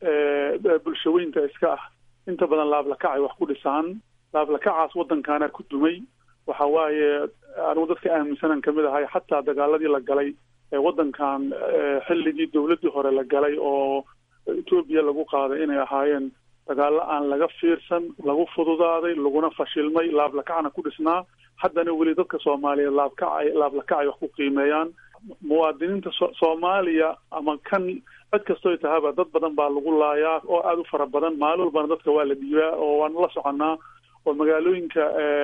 [SPEAKER 16] bulshaweynta iska ah inta badan laablakacay wax ku dhisaan laablakacaas waddankaana ku dumay waxa waaye anigu dadka aaminsanan kamid ahay xataa dagaaladii la galay ee waddankan xilligii dowladdii hore la galay oo etoobiya lagu qaaday inay ahaayeen dagaallo aan laga fiirsan lagu fududaaday laguna fashilmay laablakacna ku dhisnaa haddana weli dadka soomaaliyeed laabkacay laablakacay wax ku qiimeeyaan muwaadiniinta so soomaaliya ama kan cid kastoy tahaba dad badan baa lagu laayaa oo aada u fara badan maalin walbana dadka waa la dhiibaa oo waanu la soconaa oo magaalooyinka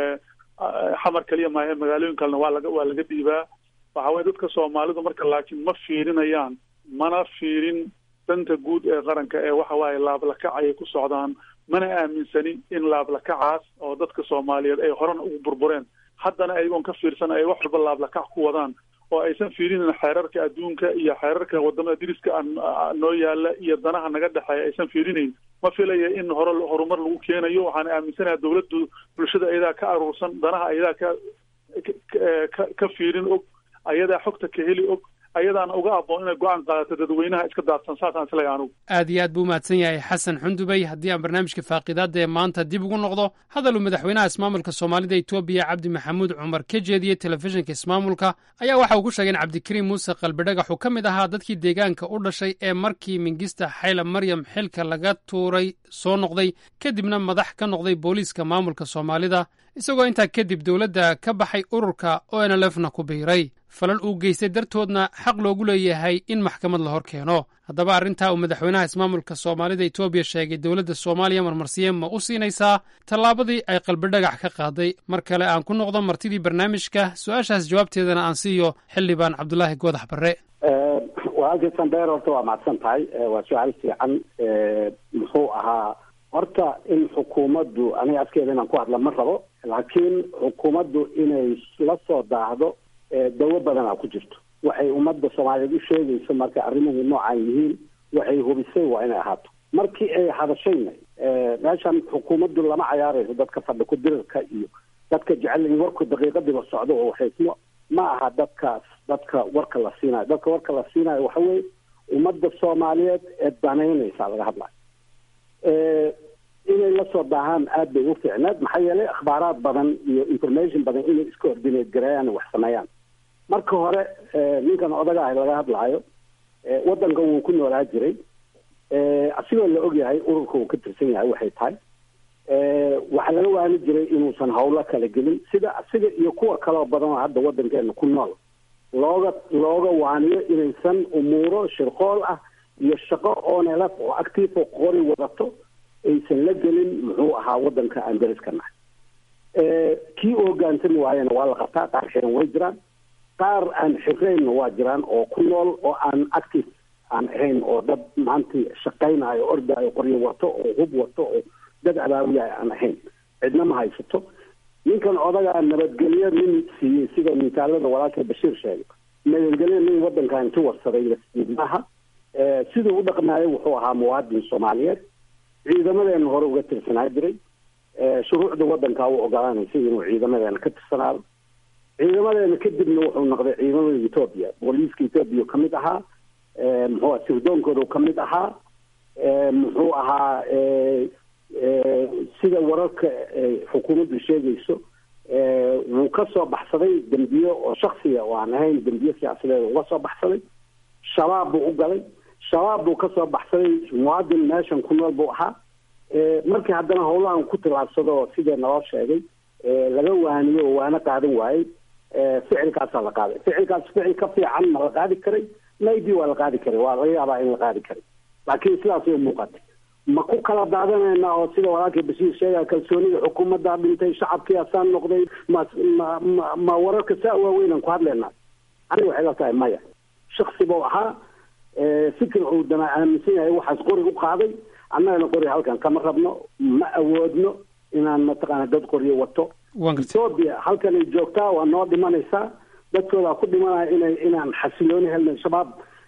[SPEAKER 16] xamar kaliya maahe magaalooyin kalena waa laga waa laga dhiibaa waxa weye dadka soomaalidu marka laakiin ma fiirinayaan mana fiirin danta guud ee qaranka ee waxa waaye laablakac ayay ku socdaan mana aaminsani in laablakacaas oo dadka soomaaliyeed ay horena ugu burbureen haddana ayagoon ka fiirsan ay wax walba laablakac ku wadaan oo aysan fiirinin xeerarka adduunka iyo xeerarka wadamada diriska aan noo yaala iyo danaha naga dhexeeya aysan fiirinayn ma filaya in hore horumar lagu keenayo waxaan aaminsanaha dawladdu bulshada ayadaa ka aruursan danaha ayadaa ka ka ka fiirin og ayadaa xogta ka heli og ayadaana uga aboon inay go-aan qaadato dadweynaha iska daadsan saasaan isleeyahay anugu
[SPEAKER 12] aad iyo aad buu umahadsan yahay xasan xundubey haddii aan barnaamijka faaqidaadda ee maanta dib ugu noqdo hadal uu madaxweynaha ismaamulka soomaalida etoobiya cabdi maxamuud cumar ka jeediyey telefishinka ismaamulka ayaa waxa uu ku sheegay in cabdikariim muuse qalbidhagax uu ka mid ahaa dadkii deegaanka u dhashay ee markii mingista xayla maryam xilka laga tuuray soo noqday kadibna madax ka noqday booliiska maamulka soomaalida isagoo intaa kadib dowladda ka baxay ururka o n l fna ku biiray falal uu geystay dartoodna xaq loogu leeyahay in maxkamad la hor keeno haddaba arrintaa uu madaxweynaha ismaamulka soomaalida etoobiya sheegay dowladda soomaaliya marmarsiye ma u siinaysaa tallaabadii ay qalbidhagax ka qaaday mar kale aan ku noqdo martidii barnaamijka su-aashaas jawaabteedana aan siiyo xildhibaan cabdulaahi goodax barre
[SPEAKER 4] walaalkii sandheer horta waa macadsan tahay waa su-aal fiican muxuu ahaa horta in xukuumaddu aniga afkeeda inaan ku hadla ma rabo laakiin xukuumaddu inay la soo daahdo dawo badanaa ku jirto waxay ummadda soomaaliyeed u sheegayso marka arrimuhu noocaan yihiin waxay hubisay waa inay ahaato markii ay hadashayna meeshan xukuumaddu lama cayaarayso dadka fadhi ku dirirka iyo dadka jecel in warku daqiiqadiiba socdo oo waxaysmo ma aha dadkaas dadka warka la siinayo dadka warka la siinayo waxa weeye ummadda soomaaliyeed ee danaynaysa laga hadlayo inay la soo daahaan aad bay u fiicneed maxaa yeelay akhbaaraad badan iyo information badan inay iska ordinate gareeyaan wax sameeyaan marka hore ninkan odaga ah laga hadlaayo waddankan wuu ku noolaa jiray asigoo la ogyahay ururka uu ka tirsan yahay waxay tahay waxaa laga waani jiray inuusan hawlo kala gelin sida asiga iyo kuwa kaloo badan oo hadda waddankeena ku nool looga looga waaniyo inaysan umuuro shirqool ah iyo shaqo oonelaf oo active oo qori wadato aysan la gelin muxuu ahaa waddanka aan dariska nahay kii u hogaansami waayana waa la qabtaa qaar xiran way jiraan qaar aan xiraynna waa jiraan oo ku nool oo aan active aan ahayn oo dad maanta shaqaynayo ordaayo qoryo wato oo hub wato oo dad abaawiyaha aan ahayn cidna ma haysato ninkan odagaa nabadgelyo nin siiyey sida misaalada walaalka bashiir sheegay nabadgelyo nin waddankan inti warsaday maaha siduu u dhaqmaayo wuxuu ahaa muwaadin soomaaliyeed ciidamadeena hore uga tirsanaa jiray shuruucda waddankaa u ogolaanaysay inuu ciidamadeena ka tirsanaado ciidamadeena kadibna wuxuu noqday ciidamada etoobiya booliiska etoobiya ka mid ahaa muxuu aha sirdoonkooda ka mid ahaa muxuu ahaa sida wararka xukuumaddu sheegayso wuu ka soo baxsaday dembiyo oo shaksiya oo aan ahayn dembiyo siyaasadeed uga soo baxsaday shabaab buu u galay shabaab buu ka soo baxsaday muwaadin meeshan ku nool buu ahaa markii haddana howlahan ku tilaabsado sidee naloo sheegay laga waaniyo oo waana qaadan waayey ficilkaasaa la qaaday ficilkaas ficil ka fiican ma la qaadi karay maybe waa la qaadi karay waa laga yaabaa in la qaadi karay laakiin sidaas way muuqatay ma ku kala daadanayna oo sida walaalkii bashiir sheegaya kalsoonida xukuumaddaa dhintay shacabkii asaan noqday ma ma ma ma wararka saa waaweynaan ku hadlaynaa aniga waxay la tahay maya shaksi buu ahaa fikir uu dana aaminsan yahay waxaas qori u qaaday annagana qori halkan kama rabno ma awoodno inaan mataqaana dad qoryo wato etoobiya halkanay joogtaa waa noo dhimanaysaa dadkoodaa ku dhimanaya inay inaan xasilooni helno shabaab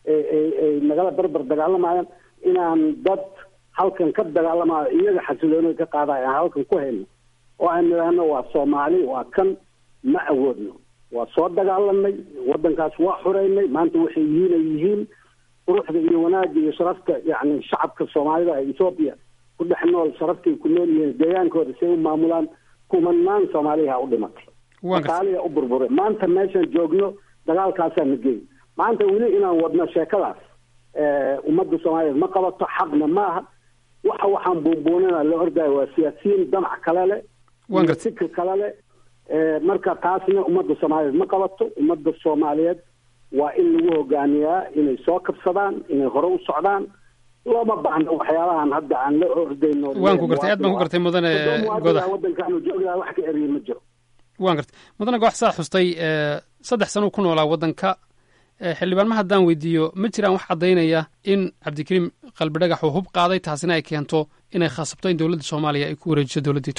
[SPEAKER 4] ay nagala barbar dagaalamayaan inaan dad halkan ka dagaalamayo iyaga xasiloonida ka qaadaya aan halkan ku hayno oo aan nidhaahno waa soomaali waa kan ma awoodno waa soo dagaalanay waddankaas waa xureynay maanta waxay yihiin ay yihiin quruxda iyo wanaagga iyo sharafta yacni shacabka soomaalida ee etoobiya ku dhex nool sharaftay ku nool yihiin deegaankooda si ay u maamulaan kumanaan soomaaliha u dhimatay makaaliya u burburay maanta meeshaan joogno dagaalkaasaa na geey maanta weli inaan wadno sheekadaas ummadda soomaaliyeed ma qabato xaqna ma aha waxa waxaan buunbuunina la ordaayo waa siyaasiyiin damac kale leh iyo fikir kale leh marka taasna ummadda soomaaliyeed ma qabato ummadda soomaaliyeed waa in lagu hogaamiyaa inay soo kabsadaan inay hore u socdaan looma baahno waxyaabahan hadda aan la ordayno
[SPEAKER 12] waan ku gartay aad baan ku gartay mudane godax
[SPEAKER 4] waddankaanu joognaha wax ka eriye ma jiro
[SPEAKER 12] waan gartay mudane godax saa xustay saddex sano ku noolaa waddanka xildhibaan ma haddaan weydiiyo ma jiraan wax caddaynaya in cabdikariim qalbidhagax uu hub qaaday taasina ay keento inay khasabto in dowladda soomaaliya ay ku wareejiso dowladda etoobiya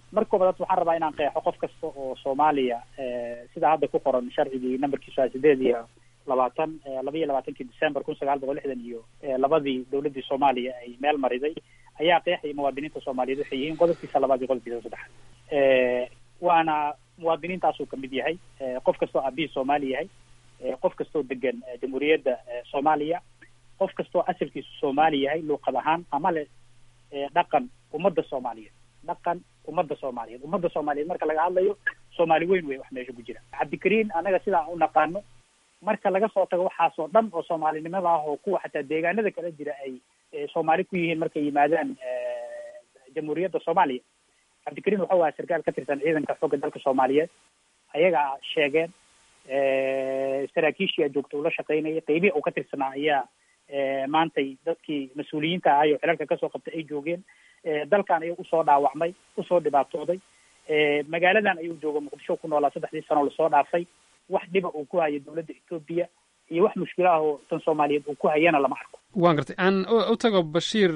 [SPEAKER 14] marka koobaad waxaan rabaa inaan qeexo qof kasta oo soomaaliya sida hadda ku qoran sharcigii nambarkiisu waa sideed iyo labaatan laba iyo labaatankii december kun sagaal boqol lixdan iyo labadii dowladdii soomaaliya ay meel mariday ayaa qeexaya muwaadiniinta soomaaliyeed waxay yihiin qodobkiisa labaad iyo qodobkiisa saddexaad waana muwaadiniintaasuu kamid yahay qof kastoo aabihii soomaali yahay qof kastoo degan jamhuuriyadda soomaaliya qof kastoo asalkiisu soomaali yahay luuqad ahaan ama le dhaqan ummadda soomaaliyeed dhaqan ummadda soomaaliyeed ummadda soomaaliyeed marka laga hadlayo soomaali weyn wey wax meesha ku jira cabdikariin annaga sidaan u naqaano marka laga soo tago waxaasoo dhan oo soomaalinimada ah oo kuwa xataa deegaanada kala jira ay soomaali ku yihiin markay yimaadaan jamhuuriyadda soomaaliya cabdikariin wuxuu ahaa sarkaal ka tirsan ciidanka xoogga dalka soomaaliyeed ayagaa sheegeen saraakiishii a joogta ula shaqaynayay qeybihii uu ka tirsanaa ayaa maantay dadkii mas-uuliyiinta ahay oo xilalka kasoo qabtay ay joogeen dalkan ayuu usoo dhaawacmay usoo dhibaatooday magaaladan ayuu jooga muqdisho ku noolaa saddexdii sano lasoo dhaafay wax dhiba uu ku hayo dowladda etoobiya iyo wax mushkilo ah oo tan soomaaliyeed uu ku hayana lama arko
[SPEAKER 12] waan gartay aan u tago bashiir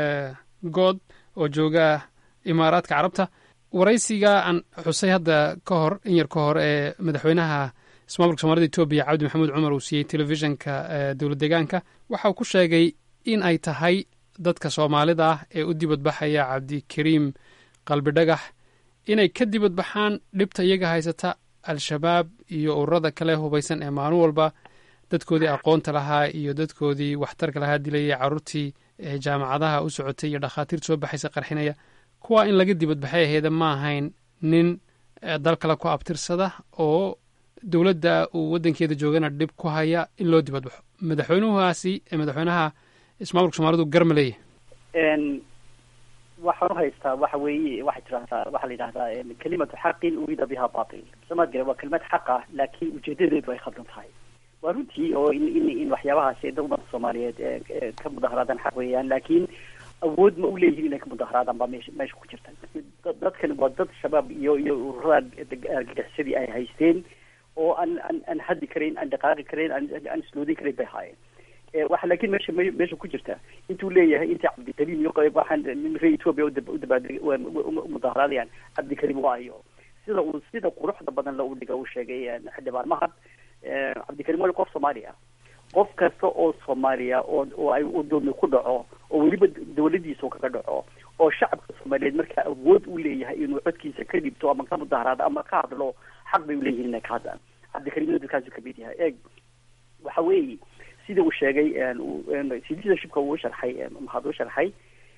[SPEAKER 12] good oo jooga imaaraadka carabta waraysiga aan xusay hadda ka hor in yar ka hor ee madaxweynaha ismaamulka soomaalida etoobiya cabdi maxamuud cumar uu siiyey telefishinka dowlad deegaanka waxa uu ku sheegay in ay tahay dadka soomaalida ah ee u dibadbaxaya cabdikariim qalbi dhagax inay ka dibadbaxaan dhibta iyaga haysata al-shabaab iyo ururada kale hubaysan ee maalin walba dadkoodii aqoonta lahaa iyo dadkoodii waxtarka lahaa dilayay carruurtii jaamacadaha u socotay iyo dhakhaatiirta soo baxaysa qarxinaya kuwa in laga dibadbaxay aheeda ma ahayn nin dal kale ku abtirsada oo dowladda uu waddankeeda joogana dhib ku haya in loo dibadbaxo madaxweynuhaasi madaxweynaha ismaamulka soomaalidu garma leeyahy
[SPEAKER 5] waxaan uhaystaa waxa weeye waxay tirahdaa waxaa la yidhahdaa kelimatu xaqin urida biha batil somaad gare waa kelimad xaq ah laakiin ujeedadeedu ay khaldan tahay waa runtii oo in in in waxyaabahaasi da ummadda soomaaliyeed ka mudaharaadaan xaq weeyaan laakiin awood ma u leeyihin inay ka mudaharaadaan baa meesha meesha ku jirta dadkani waa dad shabaab iyo iyo ururada argagixisadii ay haysteen oo aan aan aan haddi karayn aan dhaqaaqi karayn aan aan isloodin karayn bay haayeen waxa laakiin meesha meesha ku jirta intuu leeyahay inta cabdikariim iyo waxaan reer ethoobia udabaadeg umudaharaadayaan cabdikariim waayo sida uu sida quruxda badan la udhiga uu sheegay xildhibaan mahad cabdikariim waa qof soomaali ah qof kasta oo soomaaliya oo oo ay doomi ku dhaco oo weliba dawladiisa kaga dhaco oo shacabka soomaaliyeed markaa awood u leeyahay inuu codkiisa ka dhibto ama ka mudaharaado ama ka hadlo xaq bay uleeyihin inay ka hadlaan cabdikariimna dadkaasu kamid yahay eeg waxa weeye sida uu sheegay leadershipka uu sharxay mahad u sharxay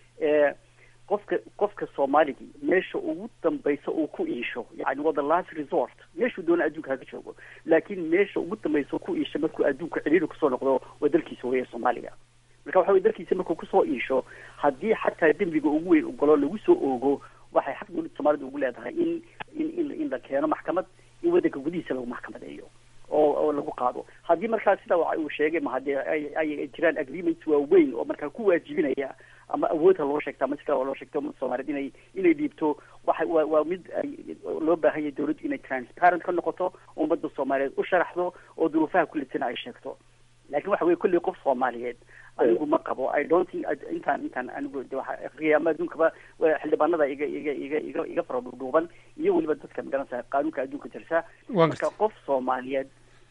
[SPEAKER 5] qofka qofka soomaaligii meesha ugu dambaysa uu ku iisho yani waa the last resort meeshuu doona adduunka haga joogo laakiin meesha ugu dambaysa ku iisho markuu adduunka ciriiri kusoo noqdo waa dalkiisa weeye soomaaliga marka waxa weye dalkiisa markuu kusoo iisho haddii xataa dembiga ugu weyn ugalo lagu soo oogo waxay xaq dowladda soomaalida ugu leedahay in in in in la keeno maxkamad in waddanka gudihiisa lagu maxkamadeeyo oo oo lagu qaado haddii markaa sida uu sheegay ma haddii ay ay jiraan agreements waaweyn oo markaa ku waajibinaya ama awoodha loo sheegta ama si kale oo loo sheegto ummadda soomaaliyeed inay inay dhiibto waxa waa waa mid ay loo baahan yahay dawladdu inay transparent ka noqoto ummadda soomaaliyeed u sharaxdo oo duruufaha kullisana ay sheegto laakiin waxa weye kolley qof soomaaliyeed anigu ma qabo i don't think intaan intaan anigu waxa akriya ama adduunkaba xildhibaanada iga iga iga iga iga fara dhuudhuuban iyo weliba dadka magaranaysa qaanuunka adduunka jirta marka qof soomaaliyeed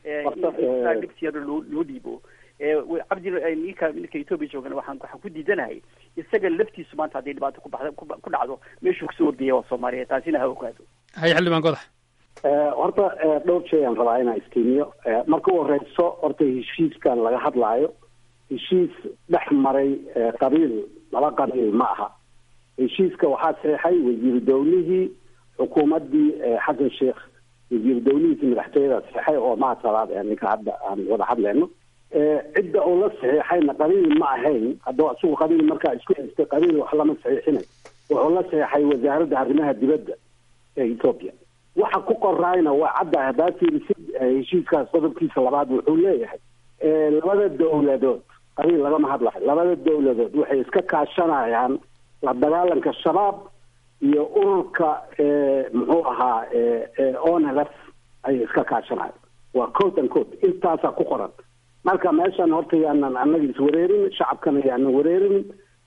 [SPEAKER 5] in dhibsiyada loo loo dhiibo cabdi ninka ninka ethoobia joogana waxaan waxaan ku diidanahay isaga laftiisu maanta haddii dhibaato ku baxda ku dhacdo meeshuu kusoo ordiyay waa soomaaliyeed taasina ha ogaado
[SPEAKER 12] haye xildhibaan godax
[SPEAKER 4] horta dhowr shay aan rabaa inaan istiimiyo marka u horeyso horta heshiiskan laga hadlaayo heshiis dhex maray qabiil laba qabiil ma aha heshiiska waxaa saxeixay wasiiru dawlihii xukuumaddii xasan sheekh wasiiru dawlihiisi madaxtooyada saxeixay oo mahad salaad ee ninka hadda aan wada hadlayno cidda uu la saxiixayna qabiil ma ahayn hadduu isagu qabiil markaa isku haystay qabiil wax lama saxiixinay wuxuu la saxiixay wasaaradda arrimaha dibadda ee ethoobia waxa ku qoraayna waa cadda haddaa fiirisid heshiiskaas qodobkiisa labaad wuxuu leeyahay labada dawladood qabiil lagama hadlayo labada dawladood waxay iska kaashanayaan la dagaalanka shabaab iyo ururka muxuu ahaa onlf ayay iska kaashanayan waa code and code intaasaa ku qoran marka meeshan horta yaanan annaga iswareerin shacabkana yaanan wareerin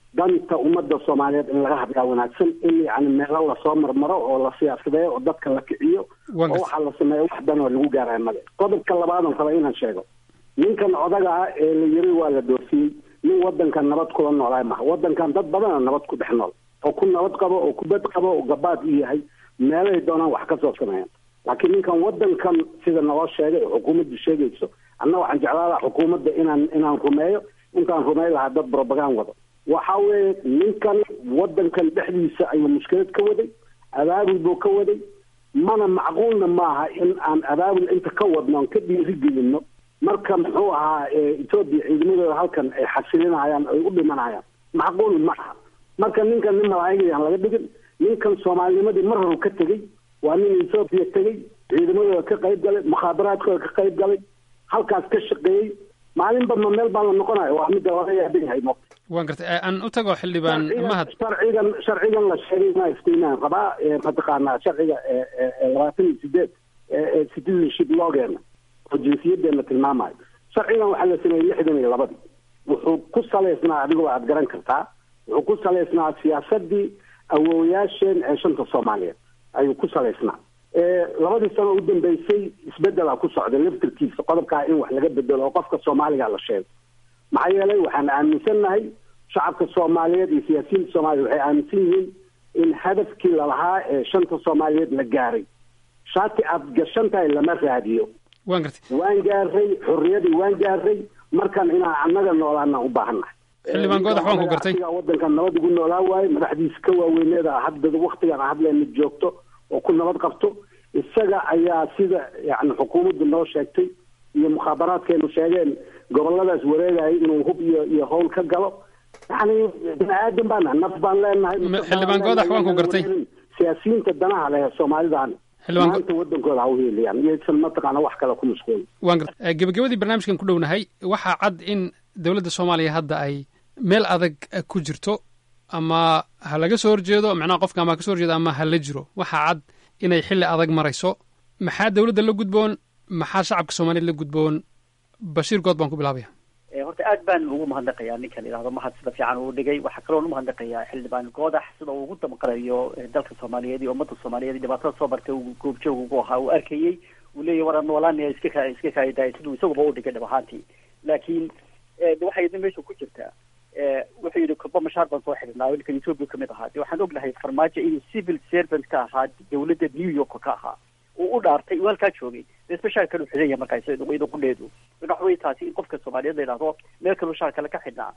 [SPEAKER 4] danta ummadda soomaaliyeed in laga hadlaa wanaagsan in yani meelo lasoo marmaro oo la siyaasadeeyo oo dadka la kiciyo oo waxaa la sameeya wax dan oo lagu gaaraya male qodobka labaadan raba inaan sheego ninkan odaga ah ee la yiri waa la doofiyey nin wadankan nabad kula noolaay maha wadankan dad badana nabad ku dhex nool oo ku nabad qabo oo kubad qabo oo gabaad u yahay meelay doonaan wax kasoo sameeyaan laakiin ninkan wadankan sida naloo sheegay oo xukuumaddu sheegayso anna waxaan jeclaa lahaa xukuumadda inaan inaan rumeeyo intaan rumeyn lahaa dad brobagan wado waxa weeye ninkan wadankan dhexdiisa ayuu mushkilad ka waday abaabul buu ka waday mana macquulna maaha in aan abaabul inta ka wadno aan ka dhiirigelino marka muxuu ahaa etoobiya ciidamadooda halkan ay xasilinayaan ay u dhimanayaan macquul ma aha marka ninkan nin malaa'igayaan laga dhigin ninkan soomaalinimadii mar horu ka tegey waa nin etoobiya tegey ciidamadooda ka qayb galay mukhaabaraadkooda ka qayb galay halkaas ka shaqeeyey maalinba ma meel baa la noqonayo waa midda laga yaabin yahay mo
[SPEAKER 12] waan gartay aan u tago xildhibaan mahad
[SPEAKER 4] sharcigan sharcigan la sheegay ma iftiinaan rabaa mataqaanaa sharciga labaatan iyo sideed citizenship loogeena oo jinsiyadeena tilmaamayo sharcigan waxaa la sameeyey lixdan iyo labadii wuxuu ku salaysnaa adigoo aad garan kartaa wuxuu ku salaysnaa siyaasadii awoowayaasheen ee shanta soomaaliyeed ayuu ku salaysnaa labadii sano u dambeysay isbedelaa ku socday laftirkiisa qodobkaa in wax laga bedelo oo qofka soomaaliga la sheego maxaa yeelay waxaan aaminsannahay shacabka soomaaliyeed iyo siyaasiyiinta soomaaliyeed waxay aaminsan yihiin in hadafkii lalahaa ee shanta soomaaliyeed la gaaray shaati aad gashan tahay lama raadiyo
[SPEAKER 12] waan gartay
[SPEAKER 4] waan gaaray xorriyadii waan gaaray markan inaan annaga noolaana u baahannahay
[SPEAKER 12] xildhibaan goodax waan ku gartay
[SPEAKER 4] wadankan nabad ugu noolaa waaye madaxdiisa ka waaweyneeda hadda waktigan hadleena joogto oo ku nabad qabto isaga ayaa sida yani xukuumaddu noo sheegtay iyo mukhaabaraadkeenu sheegeen goboladaas wareegaya inuu hub iyo iyo howl ka galo yani bini aadan baana naf baan leenahay
[SPEAKER 12] xildhibaan goodax waan ku gartay
[SPEAKER 4] siyaasiyiinta danaha leh soomaalidan maanta wadankooda ha u heeliyaan iyaysan mataqaana wax kale ku mashquulin
[SPEAKER 12] waan gartay gebagabadii barnaamijkan ku dhownahay waxaa cad in dowladda soomaaliya hadda ay meel adag ku jirto ama ha laga soo horjeedo macnaha qofka ama ha kasoo horjeedo ama ha la jiro waxaa cad inay xilli adag marayso maxaa dowladda la gudboon maxaa shacabka soomaaliyeed la gudboon bashiir good baan ku bilaabaya
[SPEAKER 5] horta aad baan ugu mahadnaqayaa ninka la yidhahdo mahad sida fiican uu dhigay waxaa kaloon umahadnaqayaa xildhibaan goodax sida uu ugu damqanayo dalka soomaaliyeed iyo ummadda soomaaliyeed iyo dhibaatada soo bartay uu goobjoog ugu ahaa uu arkayey uu leeyahy war noolaanaya iska ka iska kaayadahay siduu isaguba u dhigay dhab ahaantii laakiin waxay idin meesha ku jirtaa wuxuu yidhi koba mashaar baan soo xidhnaa ninkan ethoopia kamid ahaa de waxaan ognahay farmaajo inuu civil servant ka ahaa dawladda new york ka ahaa uu u dhaartay uu halkaa joogay de special kalu xidan yahay markaa iyada qudheedu waxa wey taasi in qofka soomaaliyeed la yidhahdo meel kaluu shaar kale ka xidhnaa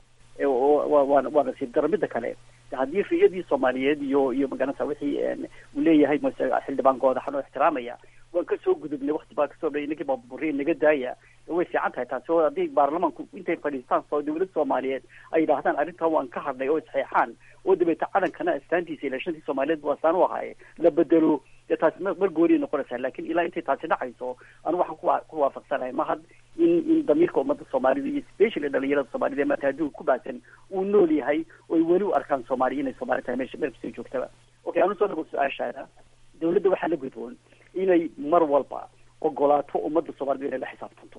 [SPEAKER 5] waa waa nasiib daro mida kale haddii riyadii soomaaliyeed iyo iyo maganasa wixii uu leeyahay mase xildhibaan goodaxan oo ixtiraamaya waan kasoo gudubnay wakti baa kasoo dhay ninkii baaburiye naga daaya way fiican tahay taasi oo haddii baarlamaanku intay fadhiistaan soo dawladda soomaaliyeed ay yidhaahdaan arrintan waan ka hadnay oo isxeexaan oo dabeeta calankana astaantiisa ilaa shantii soomaaliyeed bu astaan u ahaaye la bedelo dee taasi mar mar gooniay noqonaysaa laakiin ilaa intay taasi dhacayso anu waxaan ku ku waafaqsanahay mahad in in damiirka ummadda soomaalida iyo especially dhalinyarada soomaalida ee maanta adduunka ku baahsan uu nool yahay oo ay weli u arkaan soomaaliya inay soomaali tahay meesha meel kastoo joogtaba okay anu soo dhago su-aashaada dawladda waxaa la gudboon inay mar walba ogolaato ummadda soomaalida inay la xisaabtanto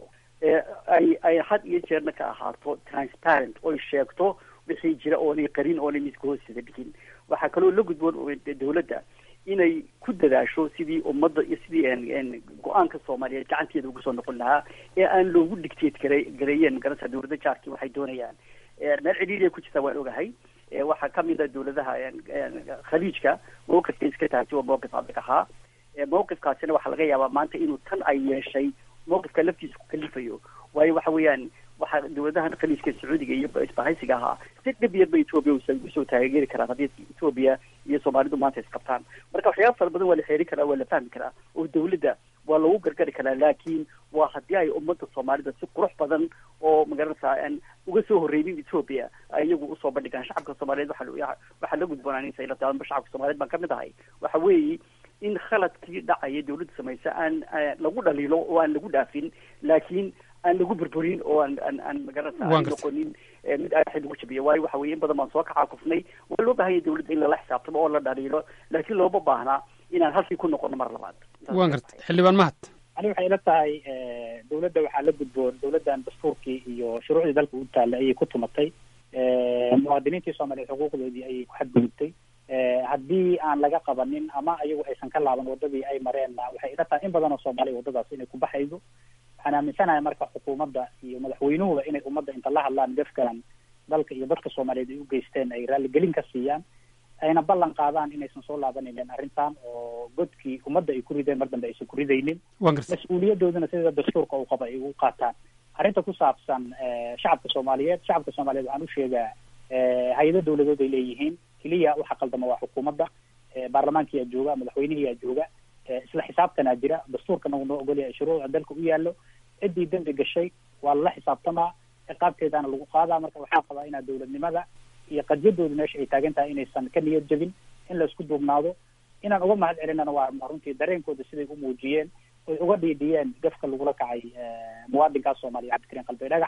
[SPEAKER 5] ay ay had iyo jeerna ka ahaato transparent oy sheegto wixii jira oonay qarin oonay miska hoosteda dhigin waxaa kaloo la gudboon dawladda inay ku dadaasho sidii ummadda iyo sidii go-aanka soomaaliyeed gacanteeda ugu soo noqon lahaa ee aan loogu dictate gare gareeyeen magarasa dawladda jaarkii waxay doonayaan meel cidhiiriya ku jirta waan ogahay waxaa kamid a dawladaha khaliijka mawqifka iska taasi oo mawqif adag ahaa mawqifkaasina waxaa laga yaabaa maanta inuu tan ay yeeshay mawqifka laftiisa ku kalifayo waayo waxa weeyaan waxaa dawladahan khaliijka sacuudiga iyo isbahaysiga ahaa si dhib yarba ethoobia usoo taageeri karaan haddii ethoobia iyo soomaalidu maanta isqabtaan marka waxyaaba fara badan waa la xeeri karaa waa la fahmi karaa oo dawladda waa lagu gargari karaa laakiin waa haddii ay ummadda soomaalida si qurux badan oo magaranaysaa aan uga soo horreynin ethoobia ay iyagu usoo bandhigaan shacabka soomaaliyeed waxa waxaa la gudboonaaninsa ila taanba shacabka soomaaliyeed baan kamid ahay waxa weeye in khaladkii dhacaya dawladda samaysa aan lagu dhaliilo oo aan lagu dhaafin laakiin aan lagu burburin oo aan aan aan magarata aan noqonin mid aaxid lagu jabiyo waayo waxa weye in badan baan soo kacaakufnay waa loo baahanya dawladda in lala xisaabtamo oo la dhaliilo laakiin looma baahnaa inaan halkii ku noqono mar labaad
[SPEAKER 12] waan gartay xildhibaan mahad
[SPEAKER 14] ani waxay ila tahay dawladda waxaa la gudboon dawladdan dastuurkii iyo shuruucdii dalka u taalla ayay ku tumatay muwaadiniintii soomaaliyeed xuquuqdoodii ayay ku xadgudubtay haddii aan laga qabanin ama ayagu aysan ka laaban wadadii ay mareenna waxay ila tahay in badan oo soomaaliya wadadaas inay ku baxayso waxaan aaminsanahay marka xukuumadda iyo madaxweynuhuba inay ummadda inta la hadlaan gafkan dalka iyo dadka soomaaliyeed ay u geysteen ay raaligelin ka siiyaan ayna ballan qaadaan inaysan soo laabanaynin arrintan oo godkii ummadda ay ku rideen mar dambe aysan ku ridaynin mas-uuliyadoodana sida dastuurka uu qaba ay ugu qaataan arrinta ku saabsan shacabka soomaaliyeed shacabka soomaaliyeed waxaan u sheegaa hay-ado dawladood ay leeyihiin keliya waxa qaldama waa xukuumadda baarlamaankiyaa jooga madaxweynihiyaa jooga isla xisaabtanaa jira dastuurkana uu noo ogolyahay shuruucda dalka u yaallo ciddii dembi gashay waa lala xisaabtamaa ciqaabteedaana lagu qaadaa marka waxaan qabaa inaa dawladnimada iyo qadyadooda meesha ay taagan tahay inaysan ka niyad jabin in la isku duubnaado inaan uga mahad celinana waa runtii dareenkooda siday u muujiyeen oy uga dhiidhiyeen gafka lagula kacay muwaadinkaas soomaaliya cabdikariin qalbi dhagax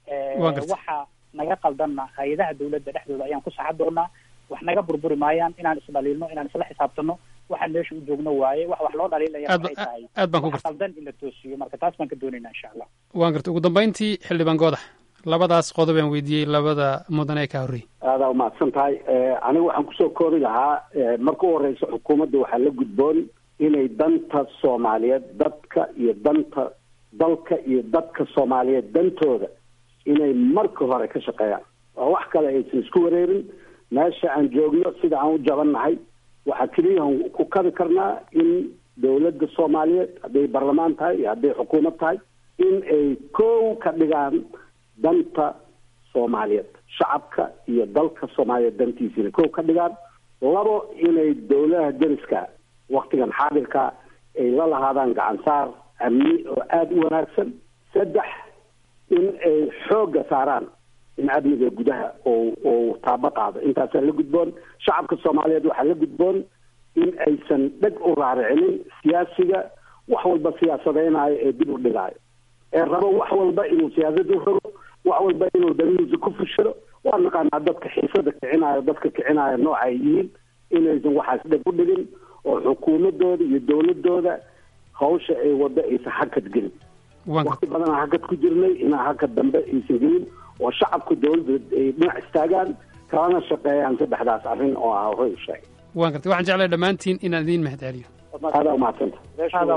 [SPEAKER 14] waxa naga qaldanna hay-adaha dawladda dhexdooda ayaan ku saxa doonaa wax naga burburi maayaan inaan isdhaliilno inaan isla xisaabtano waxaan meesha u joogno waaye wax wax loo dhaliilaya waxay tahay
[SPEAKER 12] aad baan ku
[SPEAKER 14] wax qaldan in la toosiyo marka taas baan ka doonaynaa insha allah
[SPEAKER 12] waan garta ugu dambayntii xildhibaan goodax labadaas qodob aan weydiiyey labada mudan ee ka horreeyey
[SPEAKER 4] aadaa umahadsan tahay aniga waxaan kusoo koobi lahaa marka u horeysa xukuumadda waxaa la gudboon inay danta soomaaliyeed dadka iyo danta dalka iyo dadka soomaaliyeed dantooda inay marka hore ka shaqeeyaan oo wax kale aysan isku wareerin meesha aan joogno sida aan u jabannahay waxaa keliyahan ku kabi karnaa in dawladda soomaaliyeed hadday barlamaan tahay iyo hadday xukuumad tahay in ay kow ka dhigaan danta soomaaliyeed shacabka iyo dalka soomaaliyeed dantiisa inay kow ka dhigaan labo inay dawladaha deriska waktigan xaadirka ay la lahaadaan gacansaar amni oo aada u wanaagsan saddex in ay xoogga saaraan in amniga gudaha oo oo taabo qaado intaasaa la gudboon shacabka soomaaliyeed waxaa la gudboon in aysan dheg u raaricinin siyaasiga wax walba siyaasadeynaayo ee dib u dhigaayo ee rabo wax walba inuu siyaasada u rogo wax walba inuu danihiisa ku fushado waa naqaanaa dadka xiisada kicinaayo dadka kicinaayo nooca ay yihiin inaysan waxaas dheg u dhigin oo xukuumadooda iyo dawladooda hawsha ay wado aysan hakad gelin wakti badanaa hakad ku jirnay inaa hakad dambe aysan gelin oo shacabka dawladda ay dhinac istaagaan kalana shaqeeyaan saddexdaas arrin oo ah hoy sheegay
[SPEAKER 12] waan gartay waxaan jeclahay dhammaantiin inaan idiin mahad celiyo
[SPEAKER 4] aadaa umahadsanta
[SPEAKER 14] aadaa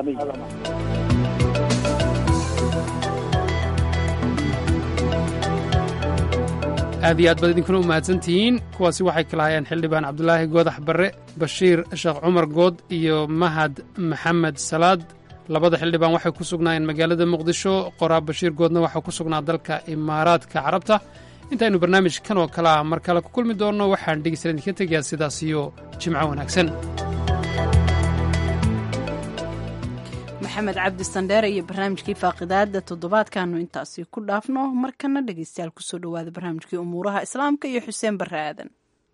[SPEAKER 14] umahadsan
[SPEAKER 12] aad iyo aad baad idinkuna u mahadsantihiin kuwaasi waxay kala hayaan xildhibaan cabdulaahi goodax barre bashiir sheekh cumar good iyo mahad maxamed salaad labada xildhibaan waxay ku sugnaayeen magaalada muqdisho qoraa bashiir goodna waxaa ku sugnaa dalka imaaraadka carabta intaynu barnaamijkan oo kale ah mar kale ku kulmi doonno waxaan dhegeystalan idinka tegayaa sidaas iyo jimco wanaagsan
[SPEAKER 2] maxamed cabdi sandheere iyo barnaamijkii faaqidaada toddobaadkaanu intaasi ku dhaafno markana dhegeystayaal kusoo dhowaada barnaamijkii umuuraha islaamka iyo xuseen barre aadan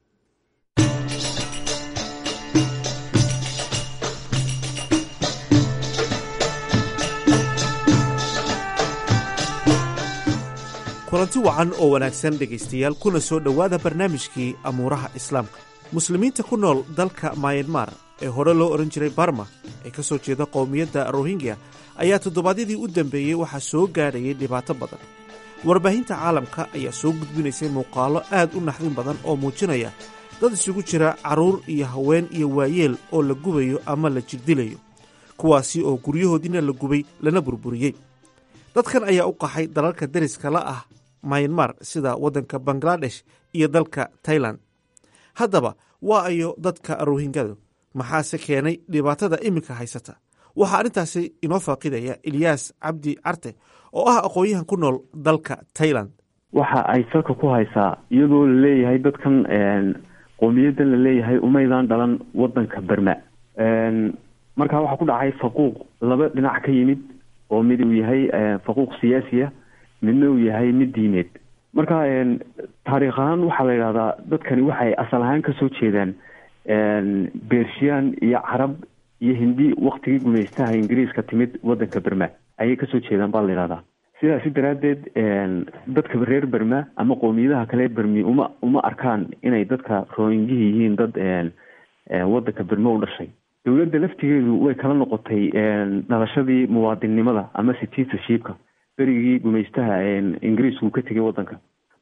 [SPEAKER 1] kulanti wacan oo wanaagsan dhegaystayaal kuna soo dhowaada barnaamijkii amuuraha islaamka muslimiinta ku nool dalka mayanmar ee hore loo odhan jiray barma ee ka soo jeeda qowmiyadda rohingya ayaa toddobaadyadii u dambeeyey waxaa soo gaadhayay dhibaato badan warbaahinta caalamka ayaa soo gudbinaysay muuqaallo aad u naxdin badan oo muujinaya dad isugu jira carruur iyo haween iyo waayeel oo la gubayo ama la jigdilayo kuwaasi oo guryahoodiina la gubay lana burburiyey dadkan ayaa u qaxay dalalka deriska la ah mayanmar sida waddanka bangladesh iyo dalka tailan haddaba waa ayo dadka rohingadu maxaase keenay dhibaatada iminka haysata waxaa arrintaasi inoo faaqidaya ilyaas cabdi carte oo ah aqoon-yahan ku nool dalka tailand
[SPEAKER 17] waxa ay salka ku haysaa iyadoo la leeyahay dadkan qowmiyadan la leeyahay umaydaan dhalan wadanka berma markaa waxaa ku dhacay faquuq laba dhinac ka yimid oo mid uu yahay faquuq siyaasiya midna uu yahay mid diineed marka taariikh ahaan waxaa la yidhahdaa dadkani waxay asal ahaan kasoo jeedaan bershiyan iyo carab iyo hindi waktigii gumaystaha ingiriiska timid wadanka berma ayay kasoo jeedaan baa la yidhahdaa sidaasi daraaddeed dadka reer berma ama qowmiyadaha kale bermi uma uma arkaan inay dadka rohingihi yihiin dad wadanka berme u dhashay dowladda laftigeedu way kala noqotay dhalashadii muwaadinnimada ama citizenshipka berigii gumaystaha ingiriisku ka tegay wadanka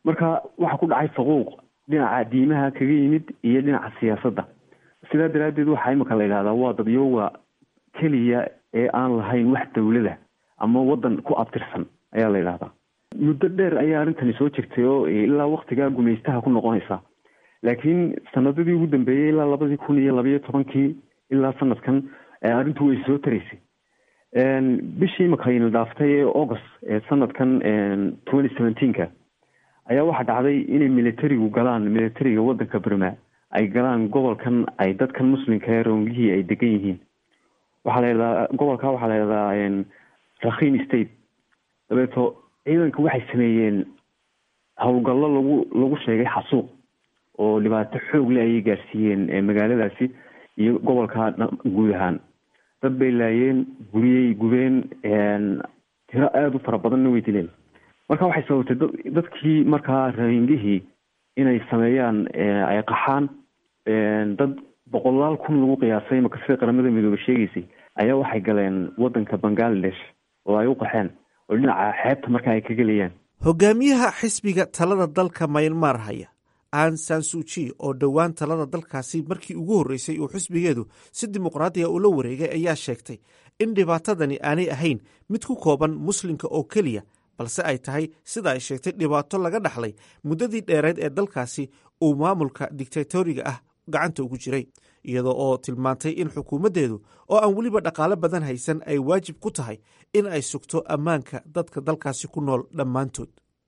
[SPEAKER 17] marka waxaa ku dhacay faquuq dhinaca diimaha kaga yimid iyo dhinaca siyaasadda sidaa daraaddeed waxaa imika la yidhahdaa waa dadyooga keliya ee aan lahayn wax dawlada ama waddan ku abtirsan ayaa la yidhahdaa muddo dheer ayaa arrintani soo jirtay oo ilaa waktigaa gumaystaha ku noqonaysa laakiin sanadadii ugu dambeeyey ilaa labadii kun iyo labayo tobankii ilaa sanadkan arrintu way soo taraysay bishii imikayna dhaaftay ee august ee sanadkan twenty seventeenka ayaa waxaa dhacday inay militarigu galaan militariga waddanka burma ay galaan gobolkan ay dadkan muslimka ee roongihii ay degan yihiin waxaa la yidhahdaa gobolka waxaa la yidhahdaa rakhin state dabeeto ciidanka waxay sameeyeen howlgallo lagu lagu sheegay xasuuq oo dhibaato xoog le ayay gaarsiiyeen magaaladaasi iyo gobolka guud ahaan dad bay laayeen guriyey gubeen tiro aada u fara badanna way dileen marka waxay sababtay dadkii markaa raingihii inay sameeyaan ay qaxaan dad boqolaal kun lagu qiyaasay maka sida qaramada midoobe sheegaysay ayaa waxay galeen waddanka bangaladesh oo ay u qaxeen oo dhinaca xeebta marka ay ka gelayaan
[SPEAKER 1] hogaamiyaha xisbiga talada dalka maynmar haya an sansuji oo dhowaan talada dalkaasi markii ugu horreysay uu xisbigeedu si dimuqraadiga ula wareegay ayaa sheegtay in dhibaatadani aanay ahayn mid ku kooban muslimka oo keliya balse ay tahay sida ay sheegtay dhibaato laga dhaxlay muddadii dheereed ee dalkaasi uu maamulka dictatoriga ah gacanta ugu jiray iyadoo oo tilmaantay in xukuumaddeedu oo aan weliba dhaqaale badan haysan ay waajib ku tahay in ay sugto ammaanka dadka dalkaasi ku nool dhammaantood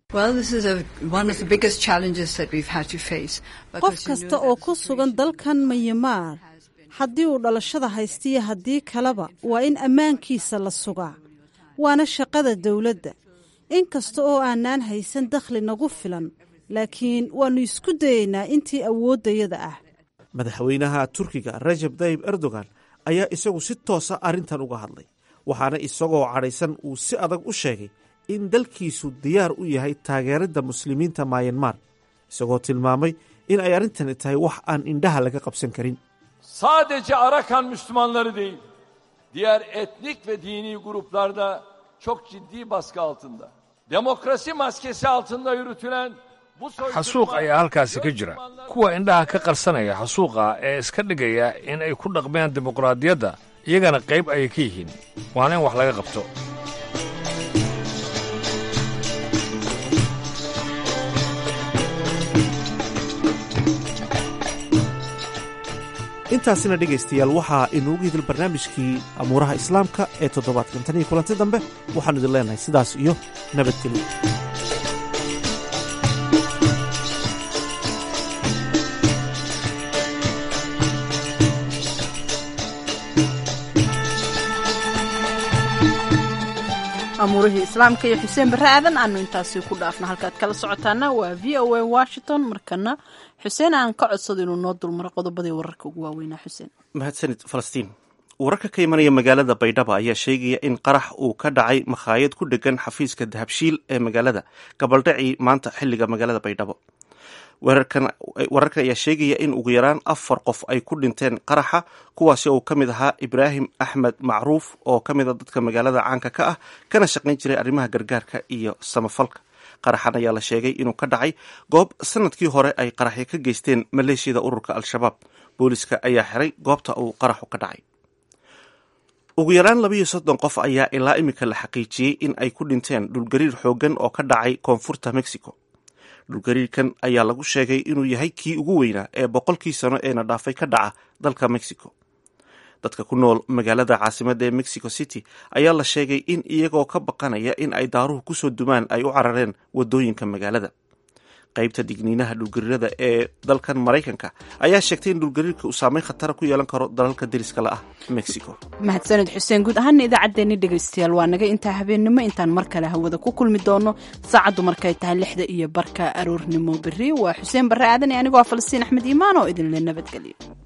[SPEAKER 18] qof kasta oo ku sugan dalkan mayamaar haddii uu dhalashada haystiyo haddii kaleba waa in ammaankiisa la sugaa waana shaqada dowladda in kasta oo aanaan haysan dakhli nagu filan laakiin waannu isku dayeynaa intii awooddayada ah
[SPEAKER 1] madaxweynaha turkiga rajab tayib erdogan ayaa isagu si toosa arrintan uga hadlay waxaana isagoo cadhaysan uu si adag u sheegay in dalkiisu diyaar u yahay taageeridda muslimiinta mayanmar isagoo tilmaamay in ay arrintani tahay wax aan indhaha laga qabsan karin
[SPEAKER 19] sadece Arakan Müslümanları değil, diğer etnik ve dini gruplar da çok ciddi baskı altında. Demokrasi maskesi altında yürütülen bu
[SPEAKER 20] xasuuq ayaa halkaasi ka jira kuwa indhaha ka qarsanaya xasuuqa ee iska dhigaya in ay ku dhaqmeen dimuqraadiyadda iyagana qayb ayay ka yihiin waana in wax laga qabto
[SPEAKER 1] intaasina dhegaystayaal waxaa inuugu hidil barnaamijkii amuuraha islaamka ee toddobaadkan tan iyo kulanti dambe waxaanu idin leenahay sidaas iyo nabadgelyo
[SPEAKER 2] amuurihii islaamka iyo xuseen barre aadan aanu intaasi ku dhaafna halkaad kala socotaana waa v o a washington markana xuseen aan ka codsado inuu noo dulmaro qodobadii wararka ugu waaweynaa xuseen
[SPEAKER 1] mahadsanid falastiin wararka ka imanaya magaalada baydhaba ayaa sheegaya in qarax uu ka dhacay makhaayad ku dhegan xafiiska dahabshiil ee magaalada gabaldhacii maanta xiliga magaalada baydhabo wararkan ayaa sheegaya in ugu yaraan afar qof ay ku dhinteen qaraxa kuwaasi oo ka mid ahaa ibraahim axmed macruuf oo ka mid a dadka magaalada caanka ka ah kana shaqayn jiray arrimaha gargaarka iyo samafalka qaraxan ayaa la sheegay inuu ka dhacay goob sanadkii hore ay qaraxyo ka geysteen maleeshiyada ururka al-shabaab booliska ayaa xiray goobta uu qaraxu ka dhacay ugu yaraan labayo soddon qof ayaa ilaa imika la xaqiijiyey in ay ku dhinteen dhulgariir xooggan oo ka dhacay koonfurta mexico dhulgariirkan ayaa lagu sheegay inuu yahay kii ugu weynaa ee boqolkii sano eena dhaafay ka dhaca dalka mexico dadka ku nool magaalada caasimadda ee mexico city ayaa la sheegay in iyagoo ka baqanaya in ay daaruhu kusoo dumaan ay u carareen wadooyinka magaalada qaybta digniinaha dhulgariirada ee dalkan maraykanka ayaa sheegtay in dhulgariirka uu saameyn khatara ku yeelan karo dalalka deriska la ah mexico
[SPEAKER 2] mahadsaned xuseen guud ahaana idaacaddeenni dhegaystayaal waa naga intaa habeennimo intaan mar kale hawada ku kulmi doono saacaddu markay tahay lixda iyo barka aroornimo berri waa xuseen barre aadan ee anigoo ah falastiin axmed iimaan oo idinle nabadgelyo